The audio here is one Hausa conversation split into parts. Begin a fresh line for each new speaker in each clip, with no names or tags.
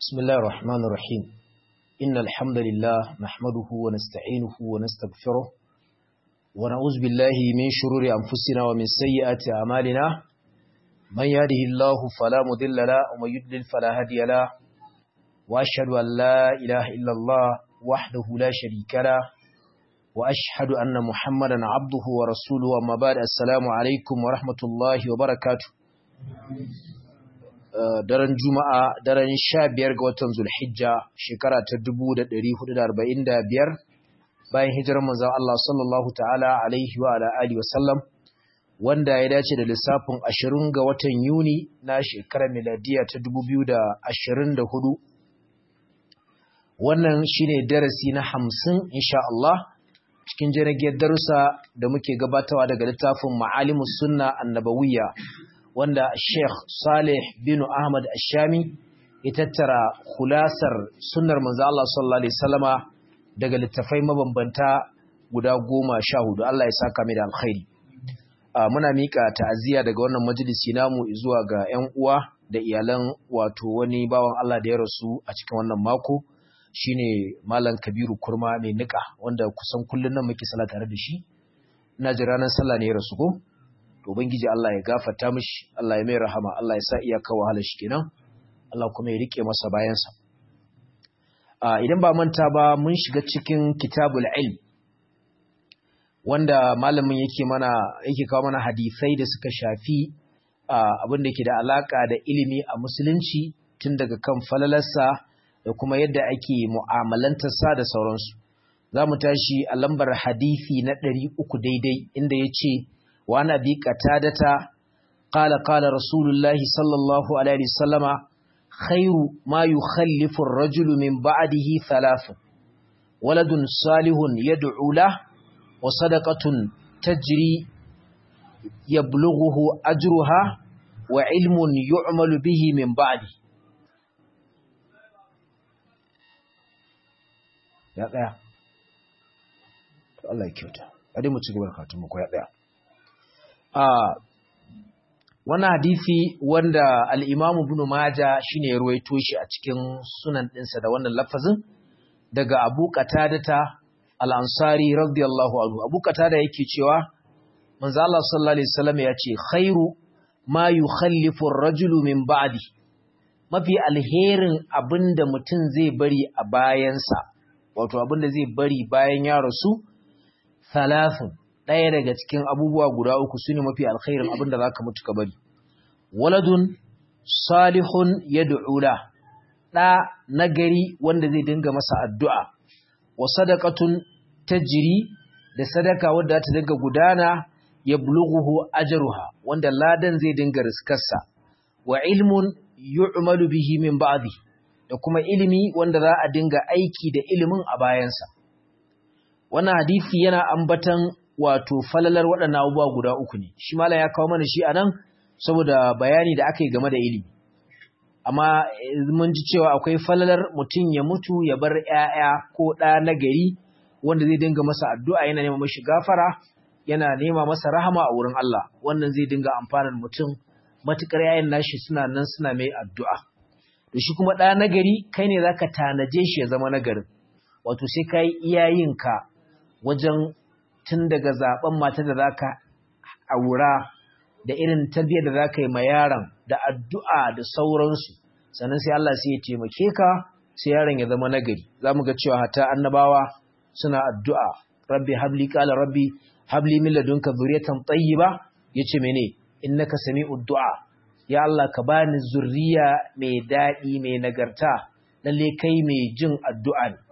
بسم الله الرحمن الرحيم إن الحمد لله نحمده ونستعينه ونستغفره ونعوذ بالله من شرور أنفسنا ومن سيئات أعمالنا من يهده الله فلا مضل له ومن يضلل فلا هادي له وأشهد أن لا إله إلا الله وحده لا شريك له وأشهد أن محمدا عبده ورسوله وما بعد السلام عليكم ورحمة الله وبركاته daren juma'a daren sha biyar ga watan zulhijja shekara ta dubu da ɗari hudu da arba'in da biyar bayan hijirar manzan Allah sallallahu ta'ala alaihi wa ala'ali wasallam wanda ya dace da lissafin ashirin ga watan yuni na shekarar miladiya ta dubu biyu da ashirin da hudu wannan shine darasi na hamsin insha Allah cikin jiragiyar darussa da muke gabatawa daga littafin ma'alimus sunna annabawiyya wanda Sheikh Saleh bin Ahmad Ashami ya tattara kulasar sunnar manzo Allah sallallahu alaihi wasallama daga littafai mabambanta guda goma sha hudu Allah ya saka mai da alkhairi muna mika ta'aziyya daga wannan majalisi namu zuwa ga ƴan uwa da iyalan wato wani bawan Allah da ya rasu a cikin wannan mako shine Malam Kabiru Kurma mai nika wanda kusan kullun nan muke sallah tare da shi ina ji ranar sallah ne ya rasu ko to ubangiji Allah ya gafarta mishi Allah ya mai rahama Allah ya sa iyaka wahalar shi kenan Allah kuma ya rike masa bayansa idan ba manta ba mun shiga cikin kitabul ilm wanda malamin yake mana yake kawo mana hadisai da suka shafi abin da ke da alaka da ilimi a musulunci tun daga kan falalarsa da kuma yadda ake mu'amalantarsa da sauransu za mu tashi a lambar hadisi na ɗari uku daidai inda ya ce وعن أبي قتادة قال قال رسول الله صلى الله عليه وسلم خير ما يخلف الرجل من بعده ثلاث ولد صالح يدعو له وصدقة تجري يبلغه أجرها وعلم يعمل به من بعده يا ɗaya Allah ya kyauta a dai mu ci gaba da katunmu ko ya ɗaya Uh, wannan hadisi wanda al'imamu bin Maja shi ne ya ruwaito shi a cikin sunan ɗinsa da wannan lafazin daga abu katadata al'ansari radiyallahu anhu abu katada yake cewa manzo Allah sallallahu Alaihi wasallam ya ce khairu ma yi khallifin rajulu min ba'di mafi alherin abin da mutum zai bari a bayansa wato abin da zai bari bayan ya rasu thalathun ɗaya daga cikin abubuwa guda uku su ne mafi alkhairin abin da za ka mutu ka bari. Waladun salihun ya du'ula, ɗa nagari wanda zai dinga masa addu'a, wa sadakatun ta jiri da sadaka wadda ta dinga gudana ya bulughuhu ajaruha wanda ladan zai dinga riskarsa, wa ilmun yu'malu bihi min ba'di da kuma ilimi wanda za a dinga aiki da ilimin a bayansa. Wannan hadisi yana ambatan wato falalar waɗannan abubuwa guda uku ne shi mala ya kawo mana shi a nan saboda bayani da aka yi game da ilimi amma mun ji cewa akwai falalar mutum ya mutu ya bar ‘ya'ya ko ɗa na gari wanda zai dinga masa addu'a yana nema mashi gafara yana nema masa rahama a wurin Allah wannan zai dinga amfanar mutum matuƙar ‘ya'yan nashi suna nan suna mai addu'a da shi kuma ɗa na gari kai ne za ka tanaje shi ya zama nagarin wato sai ka yi iyayenka wajen tun daga zaben mata da zaka aura da irin tarbiyyar da zaka yi ma yaron da addu'a da sauransu sannan sai Allah sai ya taimake ka sai yaron ya zama nagari zamu ga cewa hatta annabawa suna addu'a rabbi habli qala rabbi habli min ladunka dhurriyatan tayyiba yace mene innaka sami'ud du'a ya Allah ka bani zurriya mai dadi mai nagarta lalle kai mai jin addu'a ne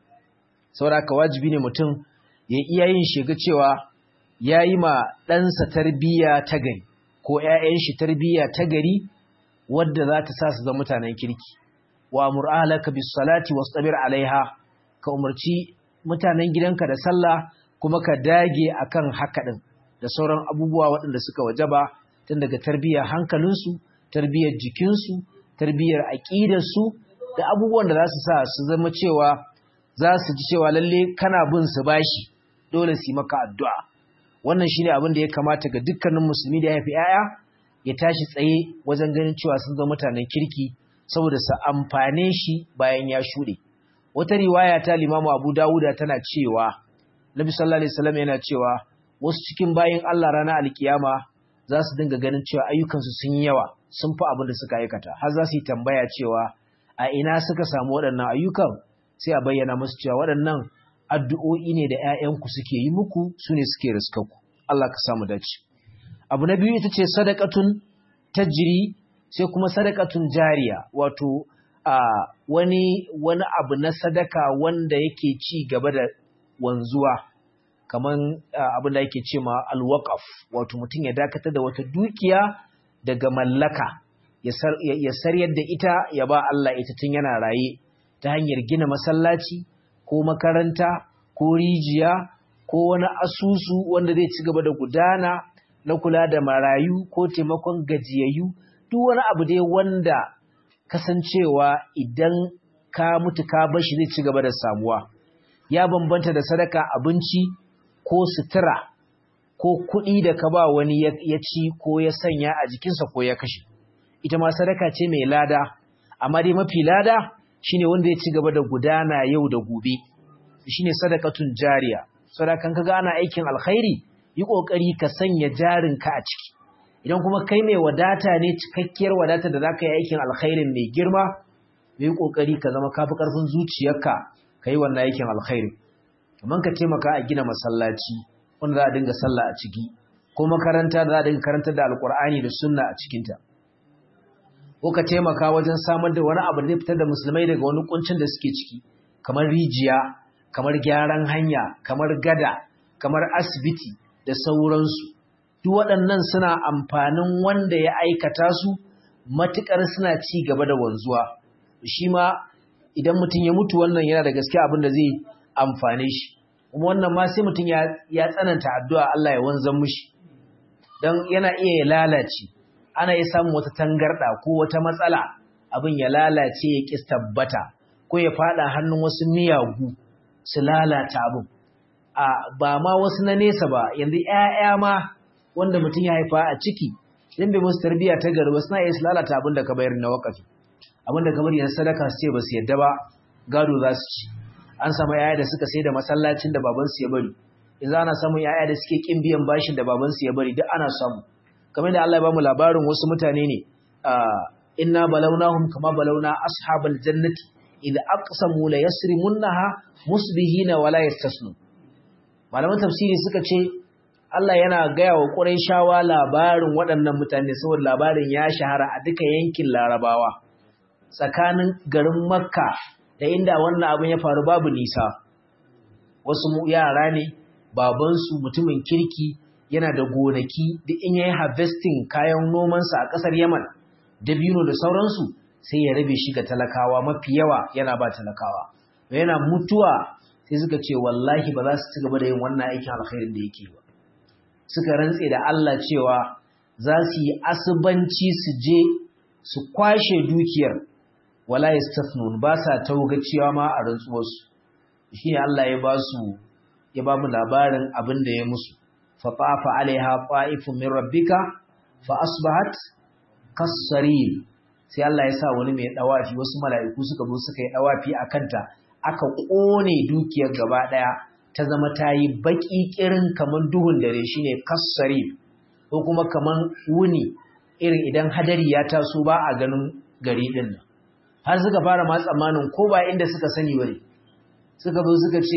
saboda ka wajibi ne mutum ya iya yin shiga cewa ya yi ma ɗansa tarbiyya ta gari ko ‘ya'yan shi tarbiyya ta gari wadda za ta sa su zama mutanen kirki wa mur'alaka bis salati wasu tsabir alaiha ka umarci mutanen gidanka da sallah kuma ka dage akan haka ɗin da sauran abubuwa waɗanda suka wajaba tun daga tarbiyyar hankalinsu tarbiyyar jikinsu tarbiyyar aƙidarsu da abubuwan da za su sa su zama cewa za su ji cewa lalle kana bin su bashi dole su yi maka addu'a wannan shine abin da ya kamata ga dukkanin musulmi da ya haifi ‘ya'ya ya tashi tsaye wajen ganin cewa sun zama mutanen kirki saboda su amfane shi bayan ya shuɗe wata riwaya ta limamu abu dawuda tana cewa nabi sallallahu alaihi wasallam yana cewa wasu cikin bayin Allah ranar alkiyama za su dinga ganin cewa ayyukansu sun yi yawa sun fi abin da suka aikata har za su yi tambaya cewa a ina suka samu waɗannan ayyukan sai a bayyana musu cewa waɗannan addu'o'i ne da ‘ya'yanku suke yi muku su ne suke riskaku Allah ka samu dace abu na biyu ita ce sadakatun tajiri sai kuma sadakatun jariya wato a wani wani abu na sadaka wanda yake ci gaba da wanzuwa kaman abin da yake ce ma alwaqaf wato mutum ya dakatar da wata dukiya daga mallaka ya saryar da ita ya ba Allah ita tun yana raye ta hanyar gina masallaci ko makaranta ko rijiya ko wani asusu wanda zai ci gaba da gudana na kula da marayu ko taimakon gajiyayyu duk wani abu dai wanda kasancewa idan ka mutu ka bashi zai ci gaba da samuwa ya bambanta da sadaka abinci ko sutura ko kuɗi da ka ba wani ya ci ko ya sanya a jikinsa ko ya kashe ita ma sadaka ce mai lada amma dai mafi lada shine wanda ya ci gaba da gudana yau da gobe shine sadakatun jariya sadakan kaga ana aikin alkhairi yi kokari ka sanya jarinka a ciki idan kuma kai mai wadata ne cikakkiyar wadata da zaka yi aikin alkhairin mai girma yi kokari ka zama kafi karfin zuciyarka kai wannan aikin alkhairi kaman ka taimaka a gina masallaci wanda za a dinga sallah a ciki ko makaranta da za a dinga karantar da alkur'ani da sunna a cikinta ko ka taimaka wajen samar da wani abu da zai fitar da musulmai daga wani kuncin da suke ciki kamar rijiya kamar gyaran hanya kamar gada kamar asibiti da sauransu duk waɗannan suna amfanin wanda ya aikata su matuƙar suna ci gaba da wanzuwa shi ma idan mutum ya mutu wannan yana da gaske abin da zai amfane shi kuma wannan ma sai mutum ya tsananta addu'a Allah ya wanzan mushi don yana iya ya lalace ana iya samun wata tangarɗa ko wata matsala abin ya lalace ya ƙi tabbata ko ya faɗa hannun wasu miyagu su lalata abin a ba ma wasu na nesa ba yanzu ‘ya'ya ma wanda mutum ya haifa a ciki idan bai musu tarbiyya ta gari ba suna iya su lalata abin da ka bayar na wakafi abin da ka bari na sadaka su ce ba su yadda ba gado za su ci an samu ‘ya'ya da suka sai da masallacin da babansu ya bari yanzu ana samun ‘ya'ya da suke ƙin biyan bashin da babansu ya bari duk ana samu kamar da Allah ya bamu labarin wasu mutane ne inna balawnahum kama balawna ashabal jannati idza aqsamu la yasrimunha musbihina wala yastasnu malaman tafsiri suka ce Allah yana gaya wa Qurayshawa labarin waɗannan mutane saboda labarin ya shahara a duka yankin Larabawa tsakanin garin Makka da inda wannan abin ya faru babu nisa wasu yara ne babansu mutumin kirki yana da gonaki duk in yayi harvesting kayan nomansa a ƙasar Yaman dabino da sauransu sai ya rabe shi ga talakawa mafi yawa yana ba talakawa yana mutuwa sai suka ce wallahi ba za su ci gaba da yin wannan aikin alkhairin da yake ba suka rantse da Allah cewa za su yi asubanci su je su kwashe dukiyar wala yastafnun ba sa taugaciwa ma a rantsuwarsu shine Allah ya ba su ya ba mu labarin abin da ya musu fa tafa alaiha ta'ifun min rabbika fa asbahat kasaril sai Allah ya sa wani mai dawafi wasu mala'iku suka zo suka yi dawafi a kanta aka kone dukiyar gaba daya ta zama ta yi baki kirin kaman duhun dare shine kasaril ko kuma kaman wuni irin idan hadari ya taso ba a ganin gari din nan har suka fara ma tsammanin ko ba inda suka sani bane suka zo suka ce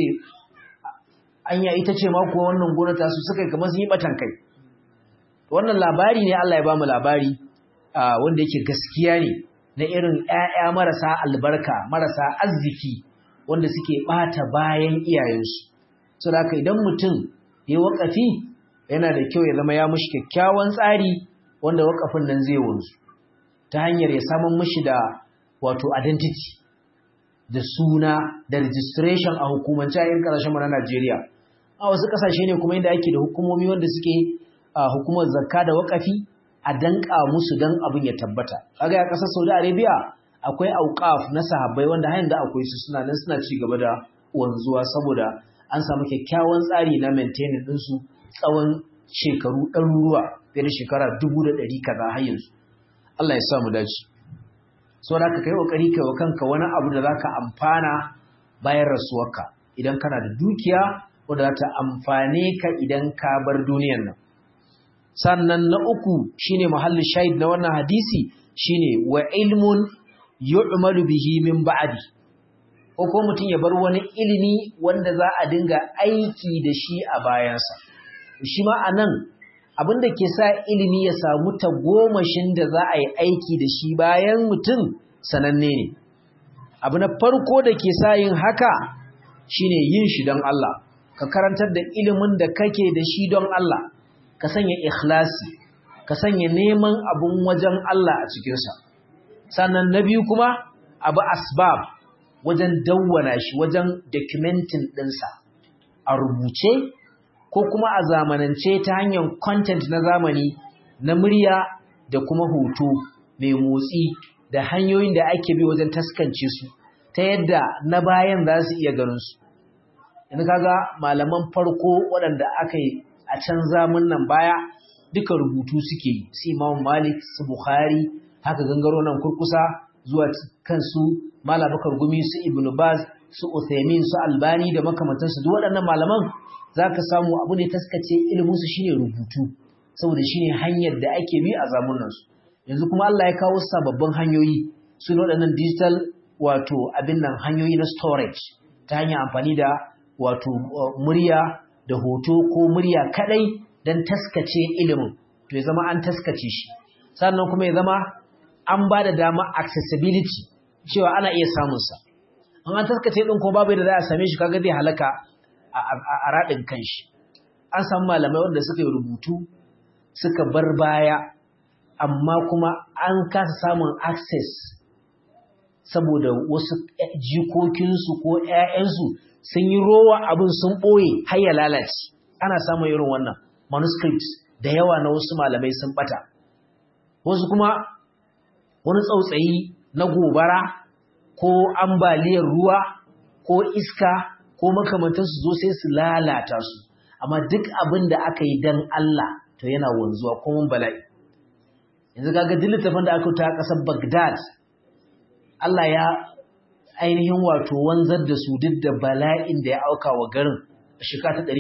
anya ita ce ma kuwa wannan gona ta su suka yi kamar sun yi batan kai wannan labari ne Allah ya ba mu labari wanda yake gaskiya ne na irin ƴaƴa marasa albarka marasa arziki wanda suke bata bayan iyayensu saboda haka idan mutum ya wakafi yana da kyau ya zama ya mushi kyakkyawan tsari wanda wakafin nan zai wanzu ta hanyar ya samun mushi da wato identity da suna da registration a hukumance a yin ƙasashen mu na Najeriya a wasu ƙasashe ne kuma inda ake da hukumomi wanda suke hukumar zakka da wakafi a danka musu dan abin ya tabbata kaga a ƙasar Saudi Arabia akwai auqaf na sahabbai wanda har yanzu akwai su suna nan suna ci gaba da wanzuwa saboda an samu kyakkyawan tsari na maintaining din su tsawon shekaru ɗaruruwa fiye da shekara dubu da ɗari kaza har yanzu Allah ya sa mu dace so da ka kai kokari kai wa kanka wani abu da zaka amfana bayan rasuwarka idan kana da dukiya wadda za ta amfane ka idan ka bar duniyar nan sannan na uku shine muhallin shahid na wannan hadisi shine wa ilmun yu'malu bihi min ba'di ko ko mutum ya bar wani ilimi wanda za a dinga aiki da shi a bayansa shi ma anan abin da ke sa ilimi ya samu tagomashin da za a yi aiki da shi bayan mutum sananne ne abu na farko da ke sa yin haka shine yin shi don Allah ka karantar da ilimin da kake da shi don Allah ka sanya ikhlasi ka sanya neman abun wajen Allah a cikinsa sannan na biyu kuma abu asbab wajen dawwana shi wajen documenting ɗinsa a rubuce ko kuma a zamanance ta hanyar content na zamani na murya da kuma hoto mai motsi da hanyoyin da ake bi wajen taskance su ta yadda na bayan za su iya ganin su yanzu kaga malaman farko waɗanda aka yi a can zamun nan baya duka rubutu suke yi su imam malik su bukhari haka gangaro nan kurkusa zuwa kansu malam bakar gumi su ibnu baz su uthaymin su albani da makamantansu duk waɗannan malaman zaka samu abu ne taskace ilimin su shine rubutu saboda shine hanyar da ake bi a zamunan su yanzu kuma Allah ya kawo sababbin hanyoyi su ne waɗannan digital wato abin nan hanyoyi na storage ta hanyar amfani da wato murya da hoto ko murya kadai don taskace ilimin to ya zama an taskace shi sannan kuma ya zama an ba da dama accessibility cewa ana iya samunsa an an taskace ɗin kuma babu yadda za a same shi kaga zai halaka a raɗin kanshi an samu malamai wanda suka yi rubutu suka bar baya amma kuma an kasa samun access saboda wasu jikokinsu ko 'ya'yansu sun yi rowa abin sun ɓoye har ya lalace ana samun irin wannan manuscripts da yawa na wasu malamai sun ɓata wasu kuma wani tsautsayi na gobara ko ambaliyar ruwa ko iska ko makamantansu zo sai su lalata su amma duk abin da aka yi don Allah to yana wanzuwa kuma bala'i yanzu kaga duk littafin da aka ta ƙasar Baghdad Allah ya ainihin wato wanzar da su duk da bala'in da ya auka wa garin a shekara ta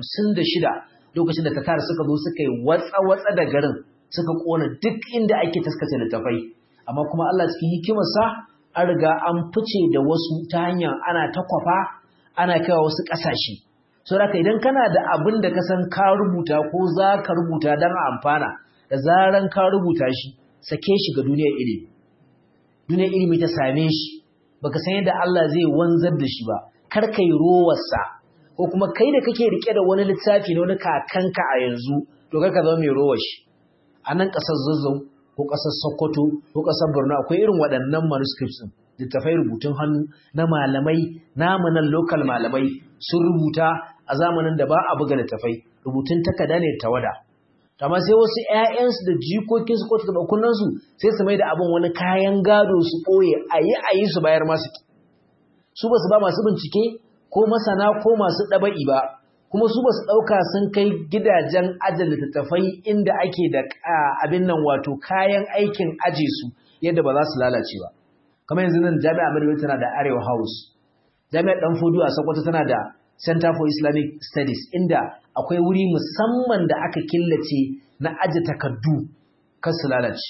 656 lokacin da tatar suka zo suka yi watsa-watsa da garin suka kona duk inda ake taskace littafai amma kuma Allah cikin hikimarsa an riga an fice da wasu ta hanyar ana ta kwafa ana kaiwa wasu ƙasashe so da idan kana da abin da ka san ka rubuta ko za ka rubuta don amfana da zaran ka rubuta shi sake shi ga duniyar ilimi duniyar ilimi ta same shi baka san yadda Allah zai wanzar da shi ba kar kai rowarsa ko kuma kai da kake rike da wani littafi na wani kakanka a yanzu to kar ka zama mai rowar shi a nan ƙasar zazzau ko ƙasar sokoto ko ƙasar borno akwai irin waɗannan manuscripts ɗin littafai rubutun hannu na malamai namu nan local malamai sun rubuta a zamanin da ba a buga littafai rubutun takarda ne tawada amma sai wasu ƴaƴansu da jikokinsu ko taɓakunansu sai su mai da abin wani kayan gado su ɓoye a yi a yi su bayar masu su ba su ba masu bincike ko masana ko masu ɗaba'i ba kuma su ba su ɗauka sun kai gidajen ajin littattafai inda ake da abin nan wato kayan aikin aje su yadda ba za su lalace ba kamar yanzu nan jami'a Maryam tana da Arewa House jami'ar Dan Fodu a Sokoto tana da Center for Islamic Studies inda akwai wuri musamman da aka killace na aje takardu kan su lalace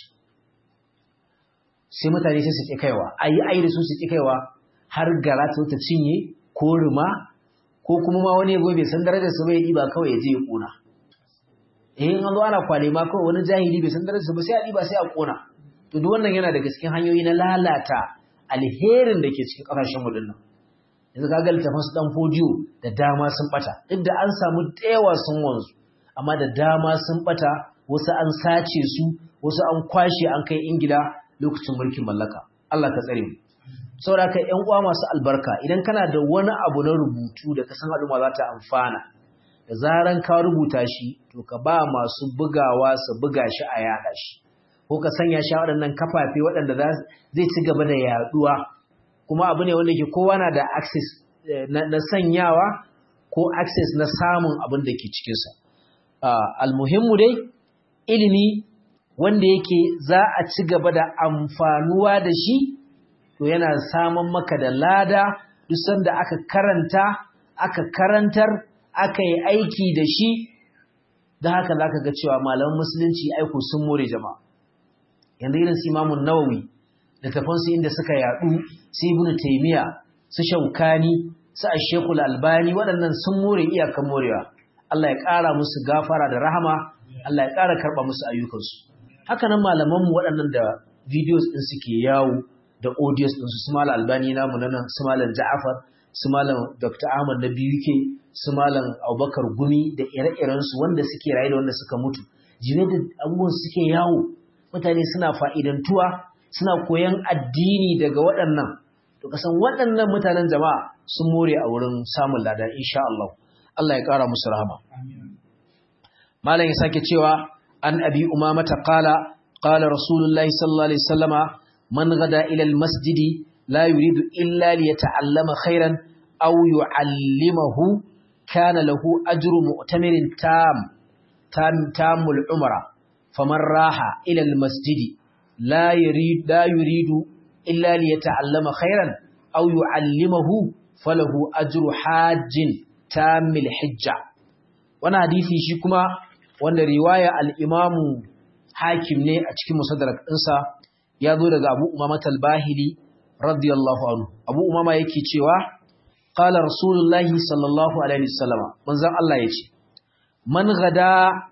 sai mutane sai su ƙi kaiwa ayi ayi da su su ƙi kaiwa har gara ta ta cinye ko ruma ko kuma ma wani yabo bai san darajar su bai ɗiba kawai ya je ya ƙona eh in an zo ana kwale ma kawai wani jahili bai san darajar su ba sai a ɗiba sai a ƙona to duk wannan yana daga cikin hanyoyi na lalata alherin da ke cikin ƙasashen mu dinnan yanzu ka ga littafin su dan fodiyo da dama sun bata duk da an samu tsewa sun wanzu amma da dama sun bata wasu an sace su wasu an kwashe an kai ingila lokacin mulkin mallaka Allah ka tsare mu saboda ka ƴan uwa masu albarka idan kana da wani abu na rubutu da ka san al'umma za ta amfana da zaran ka rubuta shi to ka ba masu bugawa su buga shi a yaɗa shi ko ka sanya shi a waɗannan kafafe waɗanda zai ci gaba da yaɗuwa kuma abu ne wanda ke kowa na da access na sanyawa ko access na samun abin da ke cikinsa almuhimmu dai ilimi wanda yake za a ci gaba da amfanuwa da shi to yana samun maka da lada duk sanda aka karanta aka karantar aka yi aiki da shi da haka za ka ga cewa malaman musulunci aiko sun more jama'a yanzu irin su imamun nawawi da tafansu inda suka yadu su ibn taymiya su shaukani su ashekul albani waɗannan sun more iyakan morewa Allah ya ƙara musu gafara da rahama Allah ya ƙara karɓa musu ayyukansu haka nan malamanmu waɗannan da videos ɗin suke yawo da audios ɗinsu su malam albani namu na nan su malam ja'afar su malam dr ahmad na BUK su malam abubakar gumi da ire-irensu wanda suke raye da wanda suka mutu jine da abubuwan suke yawo mutane suna fa'idantuwa suna koyan addini daga waɗannan to kasan waɗannan mutanen jama'a sun more a wurin samun lada insha Allah Allah ya ƙara musu rahama malam ya sake cewa an abi umamata qala qala rasulullahi sallallahu alaihi wasallama man gada ila almasjidi la yuridu illa liyata'allama khairan aw yu'allimahu kana lahu ajru mu'tamirin tam tam tamul umra faman raha ila almasjidi la yurid la yuridu illa liyata'allama khairan aw yu'allimahu falahu ajru hajjin tamil hijja wannan hadisi shi kuma wanda riwaya al-imamu hakim ne a cikin musaddarak ɗinsa ya zo daga abu umama talbahili radiyallahu anhu abu umama yake cewa qala rasulullahi sallallahu alaihi wasallama manzon Allah yace man gada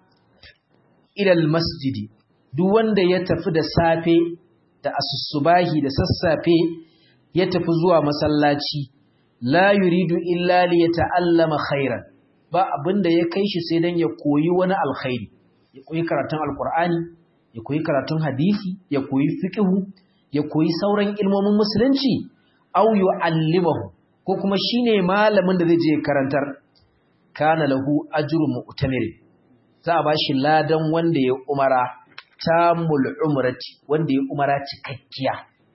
ila almasjidi duk wanda ya tafi da safe da asusubahi da sassafe ya tafi zuwa masallaci la yuridu illa li yata'allama khairan ba abinda ya kai shi sai dan ya koyi wani alkhairi ya koyi karatun alqur'ani ya koyi karatun hadisi ya koyi fiqhu ya koyi sauran ilmomin musulunci aw yu'allimahu ko kuma shine malamin da zai je karantar kana lahu ajru mu'tamir za a bashi ladan wanda ya umara tamul umrati wanda ya umara cikakkiya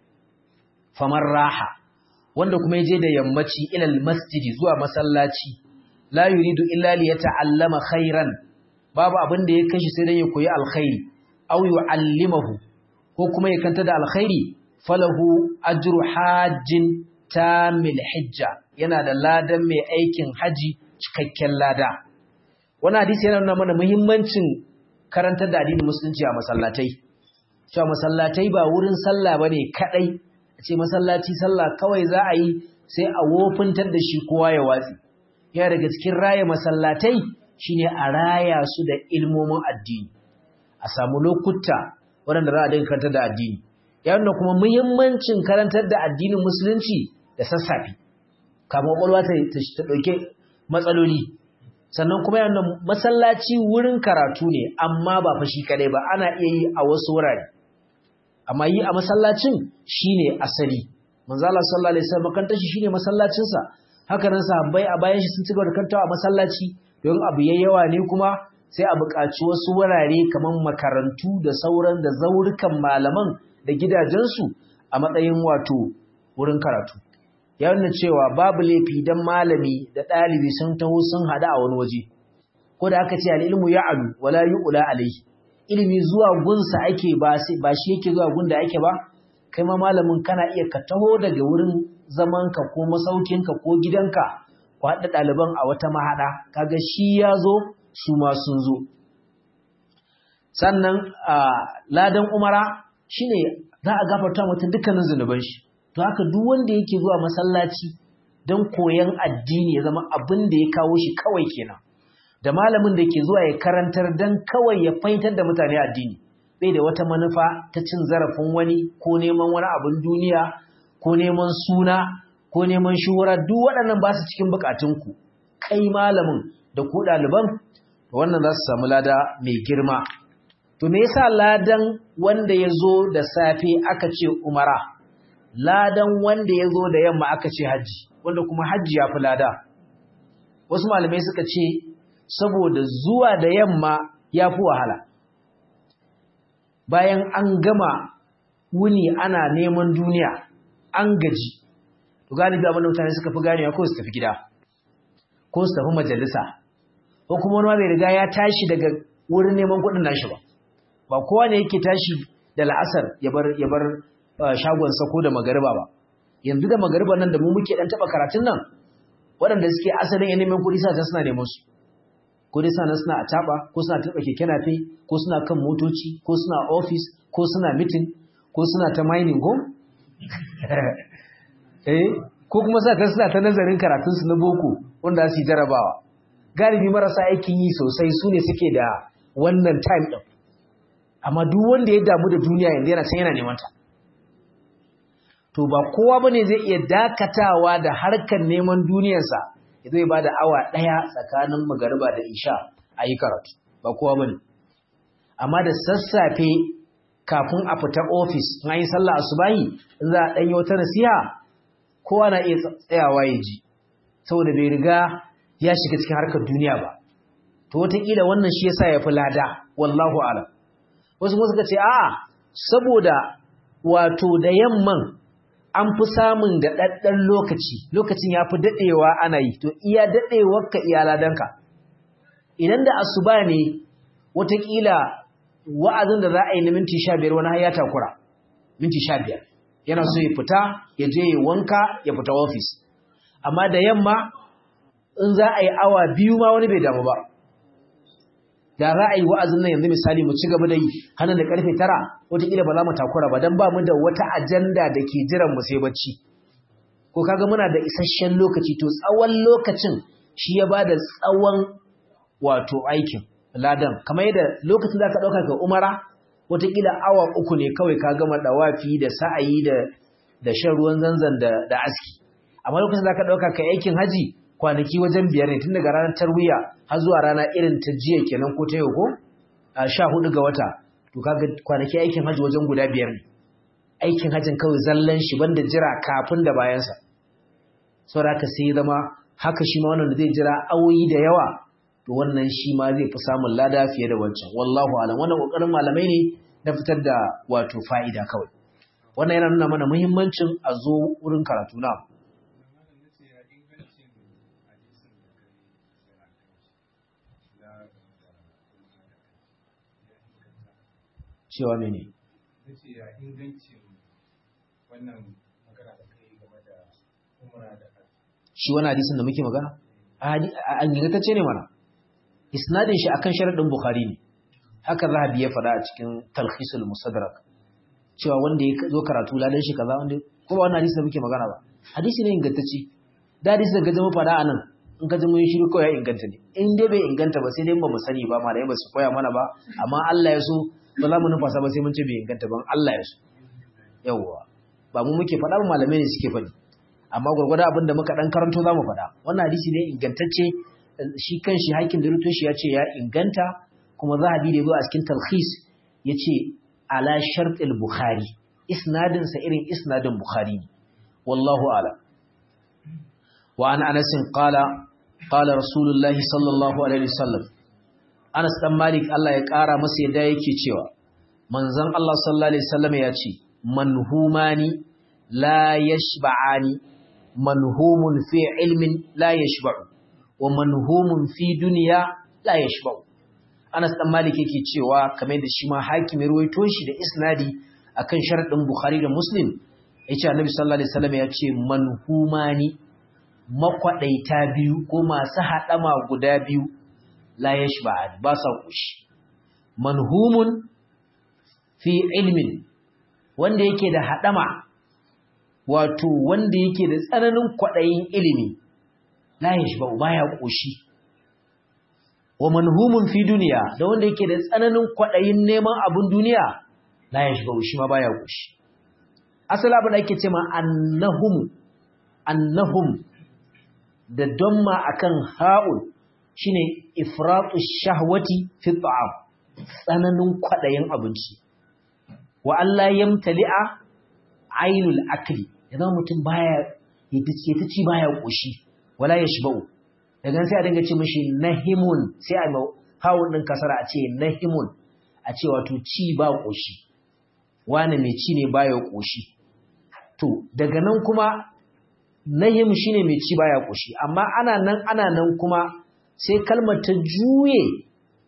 famar raha wanda kuma yaje da yammaci ilal masjidi zuwa masallaci la yuridu illa li yata'allama khairan babu abin da ya kashi sai dan ya koyi alkhairi aw yu'allimahu ko kuma ya kanta da alkhairi falahu ajru hajjin tamil hijja yana da ladan mai aikin haji cikakken lada wannan hadisi yana nuna mana muhimmancin karantar da addinin musulunci a masallatai cewa masallatai ba wurin sallah bane kadai a ce masallaci sallah kawai za a yi sai a wofintar da shi kowa ya watsi yana daga cikin raya masallatai shine a raya su da ilmomin addini a samu lokuta waɗanda za a dinga karantar da addini ya nuna kuma muhimmancin karantar da addinin musulunci da sassafe kamar ƙwaƙwalwa ta ɗauke matsaloli sannan kuma yana masallaci wurin karatu ne amma ba fa shi kadai ba ana iya yi a wasu wurare amma yi a masallacin shine asali manzo Allah sallallahu alaihi wasallam kan tashi shine masallacin sa haka nan sahabbai a bayan shi sun cigaba da kantawa a masallaci don abu yawa ne kuma sai a buƙaci wasu wurare kamar makarantu da sauran da zaurukan malaman da gidajensu a matsayin wato wurin karatu ya nuna cewa babu laifi don malami da ɗalibi sun taho sun haɗu a wani waje ko da aka ce al'ilmu ya alu wala yi ula alai ilimi zuwa gunsa ake ba shi yake zuwa gun da ake ba kai ma malamin kana iya ka taho daga wurin zamanka ko masaukinka ko gidanka ku haɗa ɗaliban a wata mahaɗa kaga shi ya zo su ma sun zo sannan ladan umara shine za a gafarta mutum dukkanin zunuban shi to haka duk wanda yake zuwa masallaci don koyan addini ya zama abin da ya kawo shi kawai kenan da malamin da ke zuwa ya karantar don kawai ya fahimtar da mutane addini bai da wata manufa ta cin zarafin wani ko neman wani abin duniya ko neman suna ko neman shuhura duk waɗannan ba su cikin bukatunku kai malamin da ku ɗaliban wannan za su samu lada mai girma to me yasa ladan wanda ya zo da safe aka ce umara ladan wanda ya zo da yamma aka ce hajji wanda kuma hajji ya fi lada wasu malamai suka ce saboda zuwa da yamma ya fi wahala bayan an gama wuni ana neman duniya an gaji to galibi abinda mutane suka fi ganewa ko su tafi gida ko su tafi majalisa ko kuma wani bai riga ya tashi daga wurin neman kuɗin nashi ba ba kowa ne yake tashi da la'asar ya bar ya bar shagonsa ko da magariba ba yanzu da magariba nan da mu muke dan taba karatun nan waɗanda suke asalin ilimin kuɗi sa suna neman su ko dai suna suna a taba ko suna taba keke nafe ko suna kan motoci ko suna office ko suna meeting ko suna ta mining ko eh ko kuma sa ta suna ta nazarin karatunsu na boko wanda su yi jarabawa galibi marasa aikin yi sosai su ne suke da wannan time ɗin amma duk wanda ya damu da duniya yanzu yana can yana neman ta to ba kowa bane zai iya dakatawa da harkar neman duniyarsa ya zai ba da awa ɗaya tsakanin magariba da isha a yi karatu ba kowa bane amma da sassafe kafin a fita ofis na yi sallah asubahi in za a ɗanyi wata nasiha kowa na iya tsayawa ya ji saboda bai riga ya shiga cikin harkar duniya ba to wataƙila wannan shi yasa ya fi lada wallahu alam wasu kuma suka ce a'a saboda wato da yamman an fi samun da ɗaɗɗan lokaci lokacin ya fi daɗewa ana yi to iya daɗewarka iya ladanka idan da asuba ne wataƙila wa'azin da za a yi na minti sha biyar wani har ya takura minti sha biyar yana so ya fita ya je ya wanka ya fita ofis amma da yamma in za a yi awa biyu ma wani bai damu ba da za a yi wa'azin nan yanzu misali mu ci gaba da yi hannun da karfe tara wataƙila ba za mu takura ba don ba mu da wata ajanda da ke jiran mu sai bacci ko kaga muna da isasshen lokaci to tsawon lokacin shi ya ba da tsawon wato aikin ladan kamar yadda lokacin da ka ɗauka ga umara wataƙila awa uku ne kawai ka gama ɗawafi da sa'ayi da da shan ruwan zanzan da da aski amma lokacin da ka ɗauka ka aikin haji kwanaki wajen biyar ne tun daga ranar tarwiya har zuwa rana irin ta jiya kenan ko ta yau ko a sha hudu ga wata to kaga kwanaki aikin haji wajen guda biyar ne aikin hajin kawai zallan shi banda jira kafin da bayansa saboda haka sai zama haka shi ma wannan da zai jira awoyi da yawa to wannan shi ma zai fi samun lada fiye da wancan wallahu alam wannan kokarin malamai ne na fitar da wato fa'ida kawai wannan yana nuna mana muhimmancin a zo wurin karatu na cewa mene
nace ya ingancin wannan magana da kai game da umra da
shi wani hadisin da muke magana an ingantacce ne mana isnadin shi akan sharadin bukhari ne haka zahabi ya faɗa a cikin talhisul musadrak cewa wanda ya zo karatu ladan shi kaza wanda ko ba wannan hadisi da muke magana ba hadisi ne ingantacce da hadisi da gaje mu faɗa anan in ka ji mun shiru kawai ya inganta ne in dai bai inganta ba sai dai ba mu sani ba malai ba su koya mana ba amma Allah ya so ba za mu numfasa ba sai mun ce bai inganta ban Allah ya so yawwa ba mu muke faɗa ba malamai ne suke faɗi amma gwargwada abin da muka ɗan karanto za mu faɗa wannan hadisi ne ingantacce shi kan shi hakin da rutoshi ya ce ya inganta kuma zahabi da ya zo a cikin talhis ya ce ala sharɗin bukhari isnadinsa irin isnadin bukhari ne wallahu ala wa an anasin qala qala rasulullahi sallallahu alaihi wasallam Anas dan Malik Allah ya ƙara masa yadda yake cewa manzon Allah sallallahu alaihi wasallam ya ce manhumani la yashba'ani manhumun fi ilmin la yashba'u wa manhumun fi dunya la yashba'u Anas dan Malik yake cewa kamar da shi ma hakimin ruwaito shi da isnadi akan sharadin Bukhari da Muslim yace Annabi sallallahu alaihi wasallam ya ce manhumani makwadaita biyu ko masu hadama guda biyu la yashba'ani ba sa kushi manhumun fi ilmin wanda yake da hadama wato wanda yake da tsananin kwadayin ilimi la yashba'u baya kushi wa manhumun fi duniya da wanda yake da tsananin kwadayin neman abun duniya la yashba'u shi ma baya kushi asali abin da ake cewa annahum annahum da damma akan ha'ul shine ifratu shahwati fi ta'am tsananin kwadayin abinci wa Allah yamtali'a ainul akli idan mutum baya yace ta ci baya koshi wala yashba'u daga sai a dinga ce mishi nahimun sai a hawun din kasara a ce nahimun a ce wato ci ba koshi wani mai ci ne baya koshi to daga nan kuma nahim shine mai ci baya koshi amma ana nan ana nan kuma sai kalmar ta juye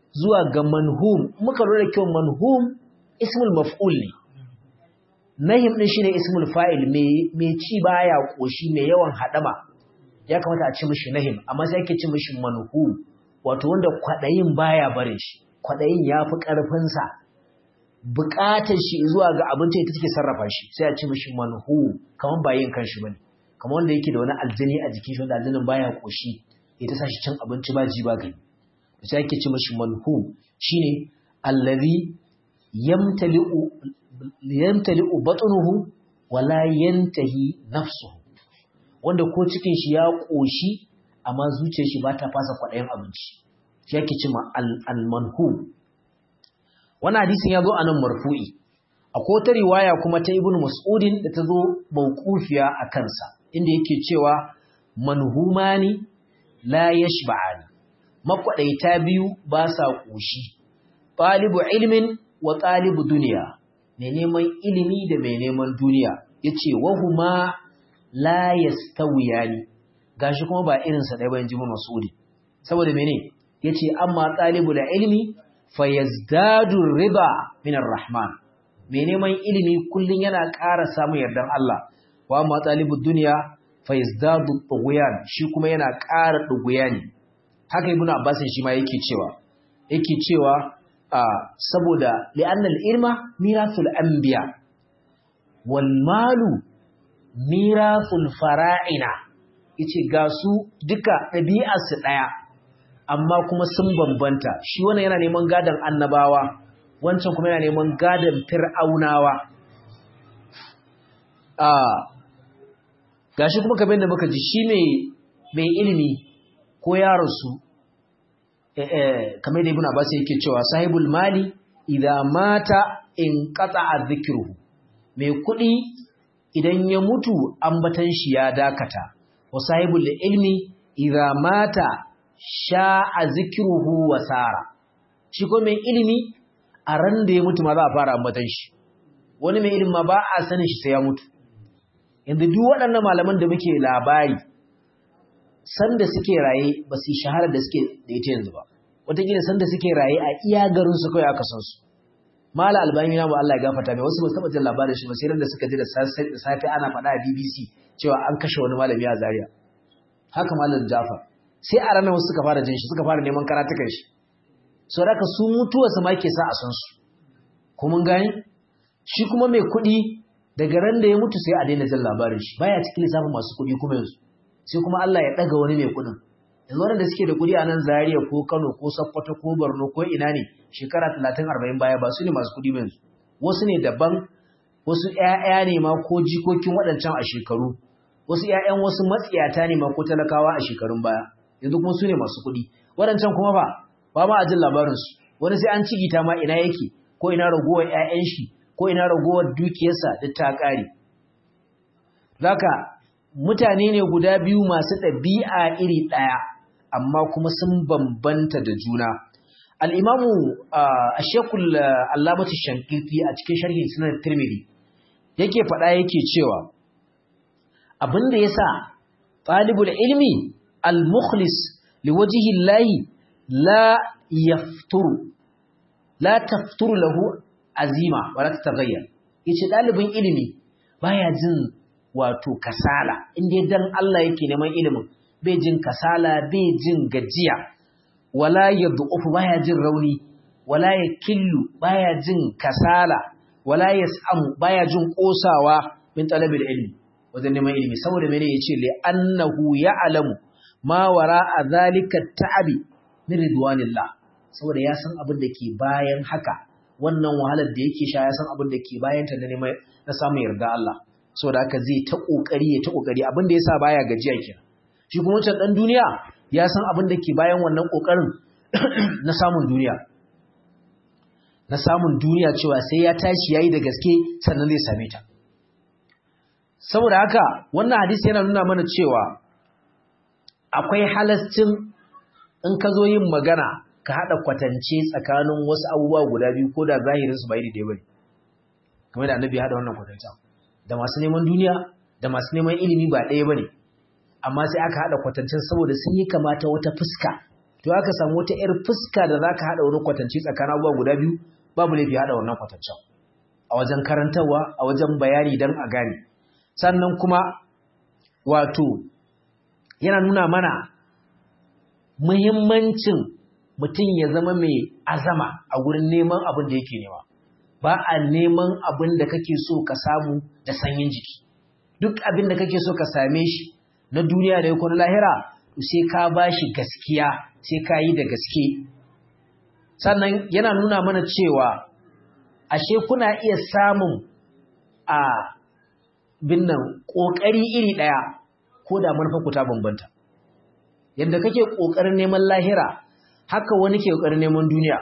zuwa ga manhum muka lura da kyau manhum ismul maf'ul ne nahim din shine ismul fa'il mai ci baya koshi mai yawan hadama ya kamata a ci mishi nahim amma sai ake ci mishi manhum wato wanda kwadayin baya barin shi kwadayin yafi karfin sa bukatar shi zuwa ga abinci ita take sarrafa shi sai a ci mishi manhum kaman ba yin kanshi bane kaman wanda yake da wani aljini a jikin shi wanda aljinin baya koshi ita sa shi cin abinci ba ji ba gani sai ake ci mishi manhum shine allazi yamtali'u yamtali'u batnuhu wala yantahi nafsuhu wanda ko cikin shi ya koshi amma zuciyar shi ba ta fasa kwadayin abinci shi yake cewa al-manhum wannan hadisin ya zo a nan marfu'i akwai wata riwaya kuma ta ibnu mas'udin da ta zo mawqufiya a kansa inda yake cewa manhumani la yashba'ani makwadaita biyu ba sa koshi talibu ilmin wa talibu duniya mai neman ilimi da mai neman duniya yace wahuma la yastawiyani gashi kuma ba irin sa dai ba inji mas'udi saboda mene yace amma talibul ilmi fayazdadu riba minar rahman mai neman ilimi kullun yana ƙara samun yardan Allah wa amma talibud dunya fayazdadu tughyan shi kuma yana ƙara tughyani haka ibnu abbas shi ma yake cewa yake cewa saboda li'annal ilma mirasul anbiya wal malu mirasul fara'ina yace ga su duka ɗabi'ar su ɗaya amma kuma sun bambanta shi wannan yana neman gadon annabawa wancan kuma yana neman gadon fir'aunawa a gashi kuma kamar da muka ji shi mai ilimi ko yaransu kamar da ibn abbas yake cewa sahibul mali idza mata in qata'a dhikruhu mai kuɗi idan ya mutu ambatan shi ya dakata wa sahibul ilmi idza mata sha'a zikruhu wa sara shi ko mai ilimi a ran da ya mutu ma za a fara ambatan shi wani mai ilimi ma ba a sanin shi sai ya mutu yanzu duk waɗannan malaman da muke labari sanda suke raye ba su shahara da suke da ita yanzu ba wataƙila sanda suke raye a iya garin su kawai aka san su mala albani na ba Allah ya gafarta mai wasu ba su taɓa jin labarin shi ba sai ran da suka ji da safe ana faɗa a BBC cewa an kashe wani malami a Zaria haka malam Jafar sai a ranar wasu suka fara jin shi suka fara neman karatukan shi so da su mutuwa sama ke sa a san su ko mun gani shi kuma mai kuɗi daga ran da ya mutu sai a daina jin labarin shi baya cikin lissafin masu kuɗi kuma yanzu sai kuma Allah ya ɗaga wani mai kuɗin yanzu wanda suke da kuɗi a nan Zaria ko Kano ko Sokoto ko Borno ko ina ne shekara 30 40 baya ba su ne masu kuɗi ba yanzu wasu ne daban wasu ƴaƴa ne ma ko jikokin waɗancan a shekaru wasu ƴaƴan wasu matsiyata ne ma ko talakawa a shekarun baya yanzu kuma su ne masu kuɗi waɗancan kuma ba ba ma a jin labarinsu wani sai an cigita ma ina yake ko ina ragowar 'ya'yan shi ko ina ragowar dukiyarsa duk ta ƙare zaka mutane ne guda biyu masu ɗabi'a iri ɗaya amma kuma sun bambanta da juna al'imamu a shekul alamatu shankirfi a cikin sharhin sunan tirmidhi yake faɗa yake cewa abin da ya sa ɗalibul ilmi al-mukhlis liwajihi layi la yafturu la tafturu lahu azima wala tataghayyar yace dalibin ilimi baya jin wato kasala inda dan Allah yake neman ilimin bai jin kasala bai jin gajiya wala yad'ufu baya jin rauni wala yakillu baya jin kasala wala yas'amu baya jin kosawa min talabil ilmi wajen neman ilimi saboda mene yace li annahu ya'lamu ma wara'a zalika ta'abi min ridwanillah saboda ya san abin da ke bayan haka wannan wahalar da yake sha ya san abin da ke bayan ta na neman na samun yarda Allah saboda haka zai ta kokari ya ta kokari abin da yasa baya gajiya kenan shi kuma wancan dan duniya ya san abin da ke bayan wannan kokarin na samun duniya na samun duniya cewa sai ya tashi yayi da gaske sannan zai same ta saboda haka wannan hadisi yana nuna mana cewa akwai halascin in ka zo yin magana ka haɗa kwatance tsakanin wasu abubuwa guda biyu ko da zahirinsu ba iri ɗaya ba ne kamar da annabi ya haɗa wannan kwatanta da masu neman duniya da masu neman ilimi ba ɗaya ba ne amma sai aka haɗa kwatancen saboda sun yi kamata wata fuska to aka samu wata yar fuska da zaka hada wani kwatanci tsakanin abubuwa guda biyu babu laifi hada wannan kwatancin a wajen karantarwa a wajen bayani dan a gane sannan kuma wato yana nuna mana muhimmancin mutum ya zama mai azama a gurin neman abin da yake nema ba a neman abin da kake so ka samu da sanyin jiki duk abin da kake so ka same shi na duniya da yakon lahira to sai ka ba shi gaskiya sai ka yi da gaske sannan yana nuna mana cewa ashe kuna iya samun a binnan ƙoƙari iri ɗaya ko da manufa ta bambanta yadda kake ƙoƙarin neman lahira haka wani ke ƙoƙarin neman duniya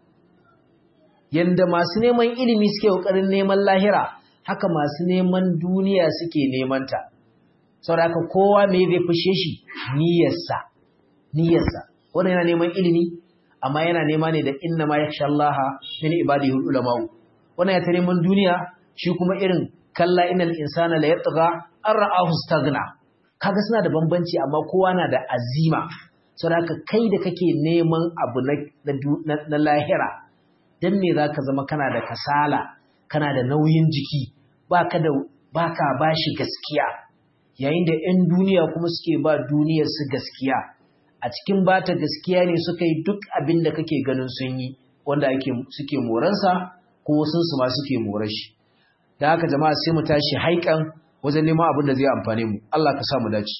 yadda masu neman ilimi suke ƙoƙarin neman lahira haka masu neman duniya suke neman ta saboda haka kowa me zai fushe shi niyyarsa niyyarsa wannan yana neman ilimi amma yana nema ne da inna ma yakhsha Allah min ibadihi ulama wannan ya ta neman duniya shi kuma irin kalla innal insana la yatgha an ra'ahu staghna kaga suna da bambanci amma kowa na da azima saboda kai da kake neman abu na lahira dan me zaka zama kana da kasala kana da nauyin jiki baka da baka bashi gaskiya yayin da 'yan duniya kuma suke ba duniyar su gaskiya a cikin bata gaskiya ne suka yi duk abin da kake ganin sun yi wanda ake suke moransa ko sun su ma suke morar shi da haka jama'a sai mu tashi haikan wajen neman abin da zai amfane mu Allah ka sa mu dace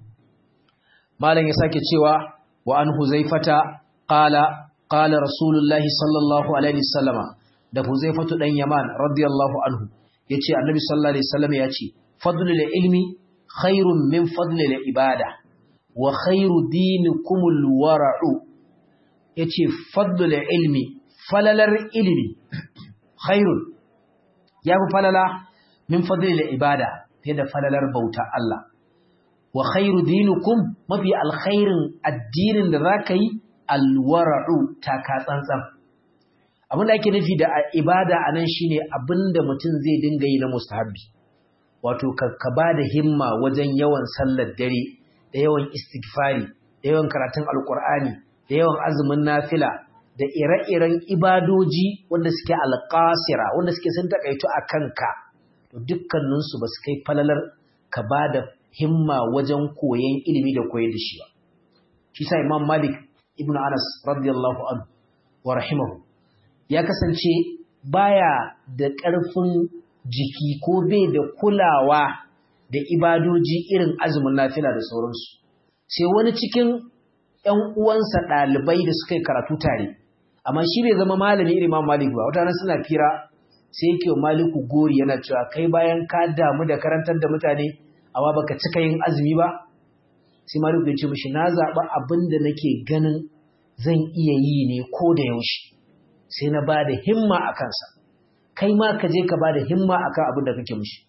malam ya sake cewa wa an huzaifata qala qala rasulullahi sallallahu alaihi wasallama da huzaifatu dan yaman radiyallahu anhu yace annabi sallallahu alaihi wasallam yace fadlul ilmi khairun min fadlil ibada wa khairu dinikumul wara'u yace fadlul ilmi falalar ilmi khairun yafi falala min fadlil ibada fiye da falalar bauta Allah wa khairu dinukum mafi alkhairin addinin da zaka yi alwara'u taka tsantsan abin da ake nufi da ibada anan shine abinda mutum zai dinga yi na mustahabbi wato ka ba da himma wajen yawan sallar dare da yawan istighfari da yawan karatun alkur'ani da yawan azumin nafila da ire-iren ibadoji wanda suke alƙasira wanda suke sun takaitu a kanka to dukkaninsu ba su kai falalar ka ba da himma wajen koyon ilimi da koyar da shi ba shi sa imam malik ibn anas radiyallahu anhu wa rahimahu ya kasance baya da ƙarfin jiki ko bai da kulawa da ibadoji irin azumin nafila da sauransu sai wani cikin ‘yan uwansa ɗalibai da suka yi karatu tare amma shi bai zama malami irin ma malik ba wata suna fira sai yake maliku gori yana cewa kai bayan ka damu da karantar da mutane amma baka cika yin azumi ba sai maliku ya ce mishi na zaɓa abin da nake ganin zan iya yi ne ko da yaushe sai na ba da himma a kansa kai ma ka je ka ba da himma akan abin da kake mishi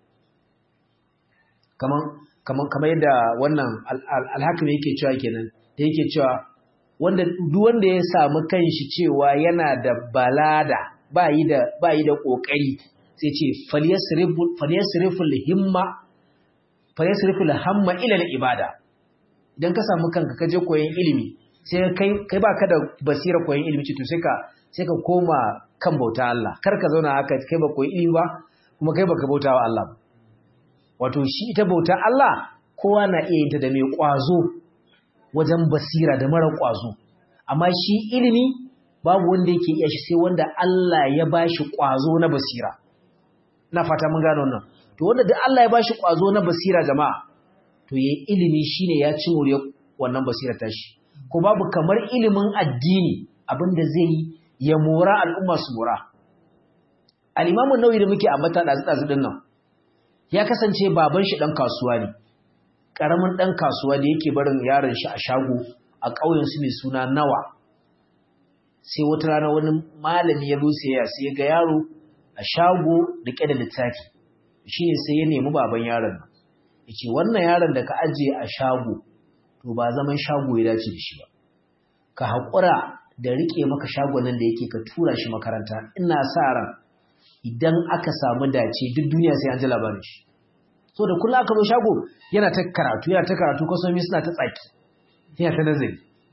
kaman kaman kamar yadda wannan alhakimi yake cewa kenan da yake cewa wanda duk wanda ya samu kanshi cewa yana da balada ba yi da ba yi da kokari sai ce falyasrifu falyasrifu himma falyasrifu hamma ila ibada idan ka samu kanka ka je koyon ilimi sai kai kai baka da basira koyon ilimi to sai ka sai ka koma kan bauta Allah kar ka zauna haka kai ba koyi ilimi ba kuma kai baka bauta wa Allah wato shi ita bauta Allah kowa na iya yin ta da mai kwazo wajen basira da mara kwazo amma shi ilimi babu wanda yake iya shi sai wanda Allah ya bashi kwazo na basira ina fata mun gano wannan to wanda duk Allah ya bashi kwazo na basira jama'a to yayi ilimi shine ya ci more wannan basira tashi ko babu kamar ilimin addini abinda zai yi ya mora al'umma su mora. Al'imamun nauyi da muke ambata ɗazu-ɗazu ɗin nan, ya kasance baban shi ɗan kasuwa ne, ƙaramin ɗan kasuwa da yake barin yaron shi a shago a ƙauyensu mai suna nawa. Sai wata rana wani malami ya zo sai sai ya ga yaro a shago riƙe da littafi, shi ne sai ya nemi baban yaron nan. Ya ce, wannan yaron da ka ajiye a shago, to ba zaman shago ya dace da shi ba. Ka haƙura da rike maka shagonan da yake ka tura shi makaranta ina sa ran idan aka samu dace duk duniya sai an ji labarin shi so da kullum aka zo shago yana ta karatu yana ta karatu kwasomi suna ta tsaki yana ta nazari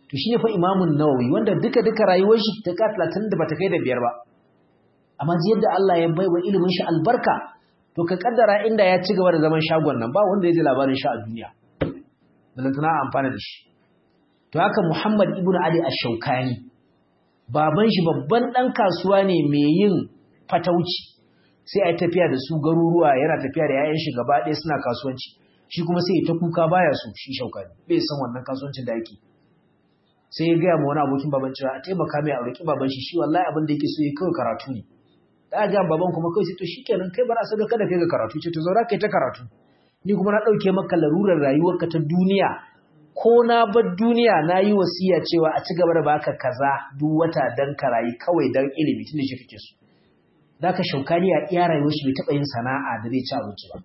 to shi ne fa imamun nawawi wanda duka duka rayuwar shi ta ka talatin da bata kai da biyar ba amma ji yadda Allah ya bai wa ilimin shi albarka to ka kaddara inda ya ci gaba da zaman shagon nan ba wanda ya ji labarin shi a duniya balantana amfana da shi to haka Muhammad ibn Ali ash-Shawkani baban shi babban dan kasuwa ne mai yin fatauci sai ai tafiya da su garuruwa yana tafiya da yayan shi gaba ɗaya suna kasuwanci shi kuma sai ta kuka baya so shi Shawkani bai san wannan kasuwancin da yake sai ya ga mu wani abokin baban cewa a taimaka mai aure baban shi shi wallahi abin da yake so yake kawai karatu ne da ga baban kuma kai sai to shikenan kai bara saka kada kai ga karatu ce to zaura kai ta karatu ni kuma na dauke maka larurar rayuwarka ta duniya ko na bar duniya na yi wasiya cewa a ci gaba da baka kaza duk wata dan karayi kawai dan ilimi tunda shi kake so da ka shaukani a iya rayuwar shi bai taɓa yin sana'a da zai ci abinci ba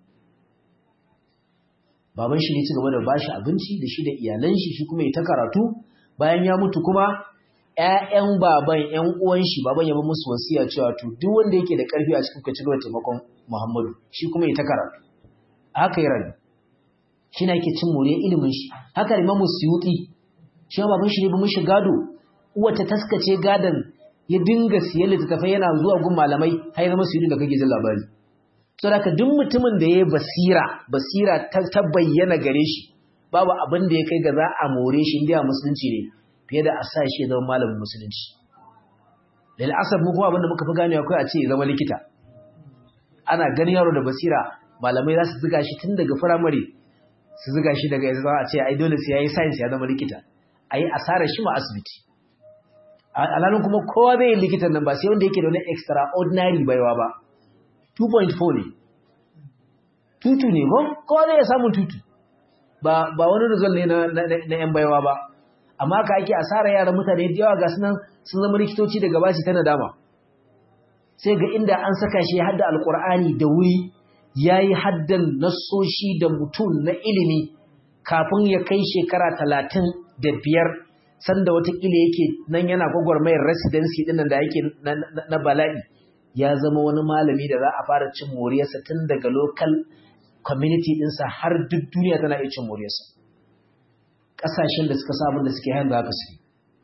baban shi ne ci gaba da bashi abinci da shi da iyalan shi shi kuma ya ta karatu bayan ya mutu kuma ƴaƴan baban ƴan uwan shi baban ya ba musu wasiya cewa to duk wanda yake da ƙarfi a cikin ka ci gaba da taimakon Muhammadu shi kuma ya ta karatu haka ya rayu shi na yake cin more ilimin shi haka Imam Suyuti shi ma baban shi ne ba mishi gado uwa ta taskace gadon ya dinga siyan littattafai yana zuwa gun malamai har zama Suyuti da kake jin labari saboda duk mutumin da ya basira basira ta bayyana gare shi babu abin da ya kai ga za a more shi inda musulunci ne fiye da a sa shi ya zama malamin musulunci lal asab mu kuma abin da muka fi gane akwai a ce ya zama likita ana ganin yaro da basira malamai za su ziga shi tun daga firamare su ziga shi daga yanzu a ce ai dole sai yayi science ya zama likita ayi asarar shi ma asibiti alalun kuma kowa zai yi likitan nan ba sai wanda yake da wani extraordinary baiwa ba 2.4 ne tutu ne ko kowa zai samun tutu ba ba wani result ne na na yan baiwa ba amma ka ake asara yaran mutane da yawa ga sunan sun zama likitoci daga bashi ta nadama sai ga inda an saka shi hadda alqur'ani da wuri yayi haddan nassoshi da mutum na ilimi kafin ya kai shekara talatin da biyar sanda watakila yake nan yana gwagwarmayar residency dinnan da yake na bala'i ya zama wani malami da za a fara cin moriyarsa tun daga local community ɗinsa har duk duniya tana iya cin moriyarsa ƙasashen da suka samun da suke hayan da haka suke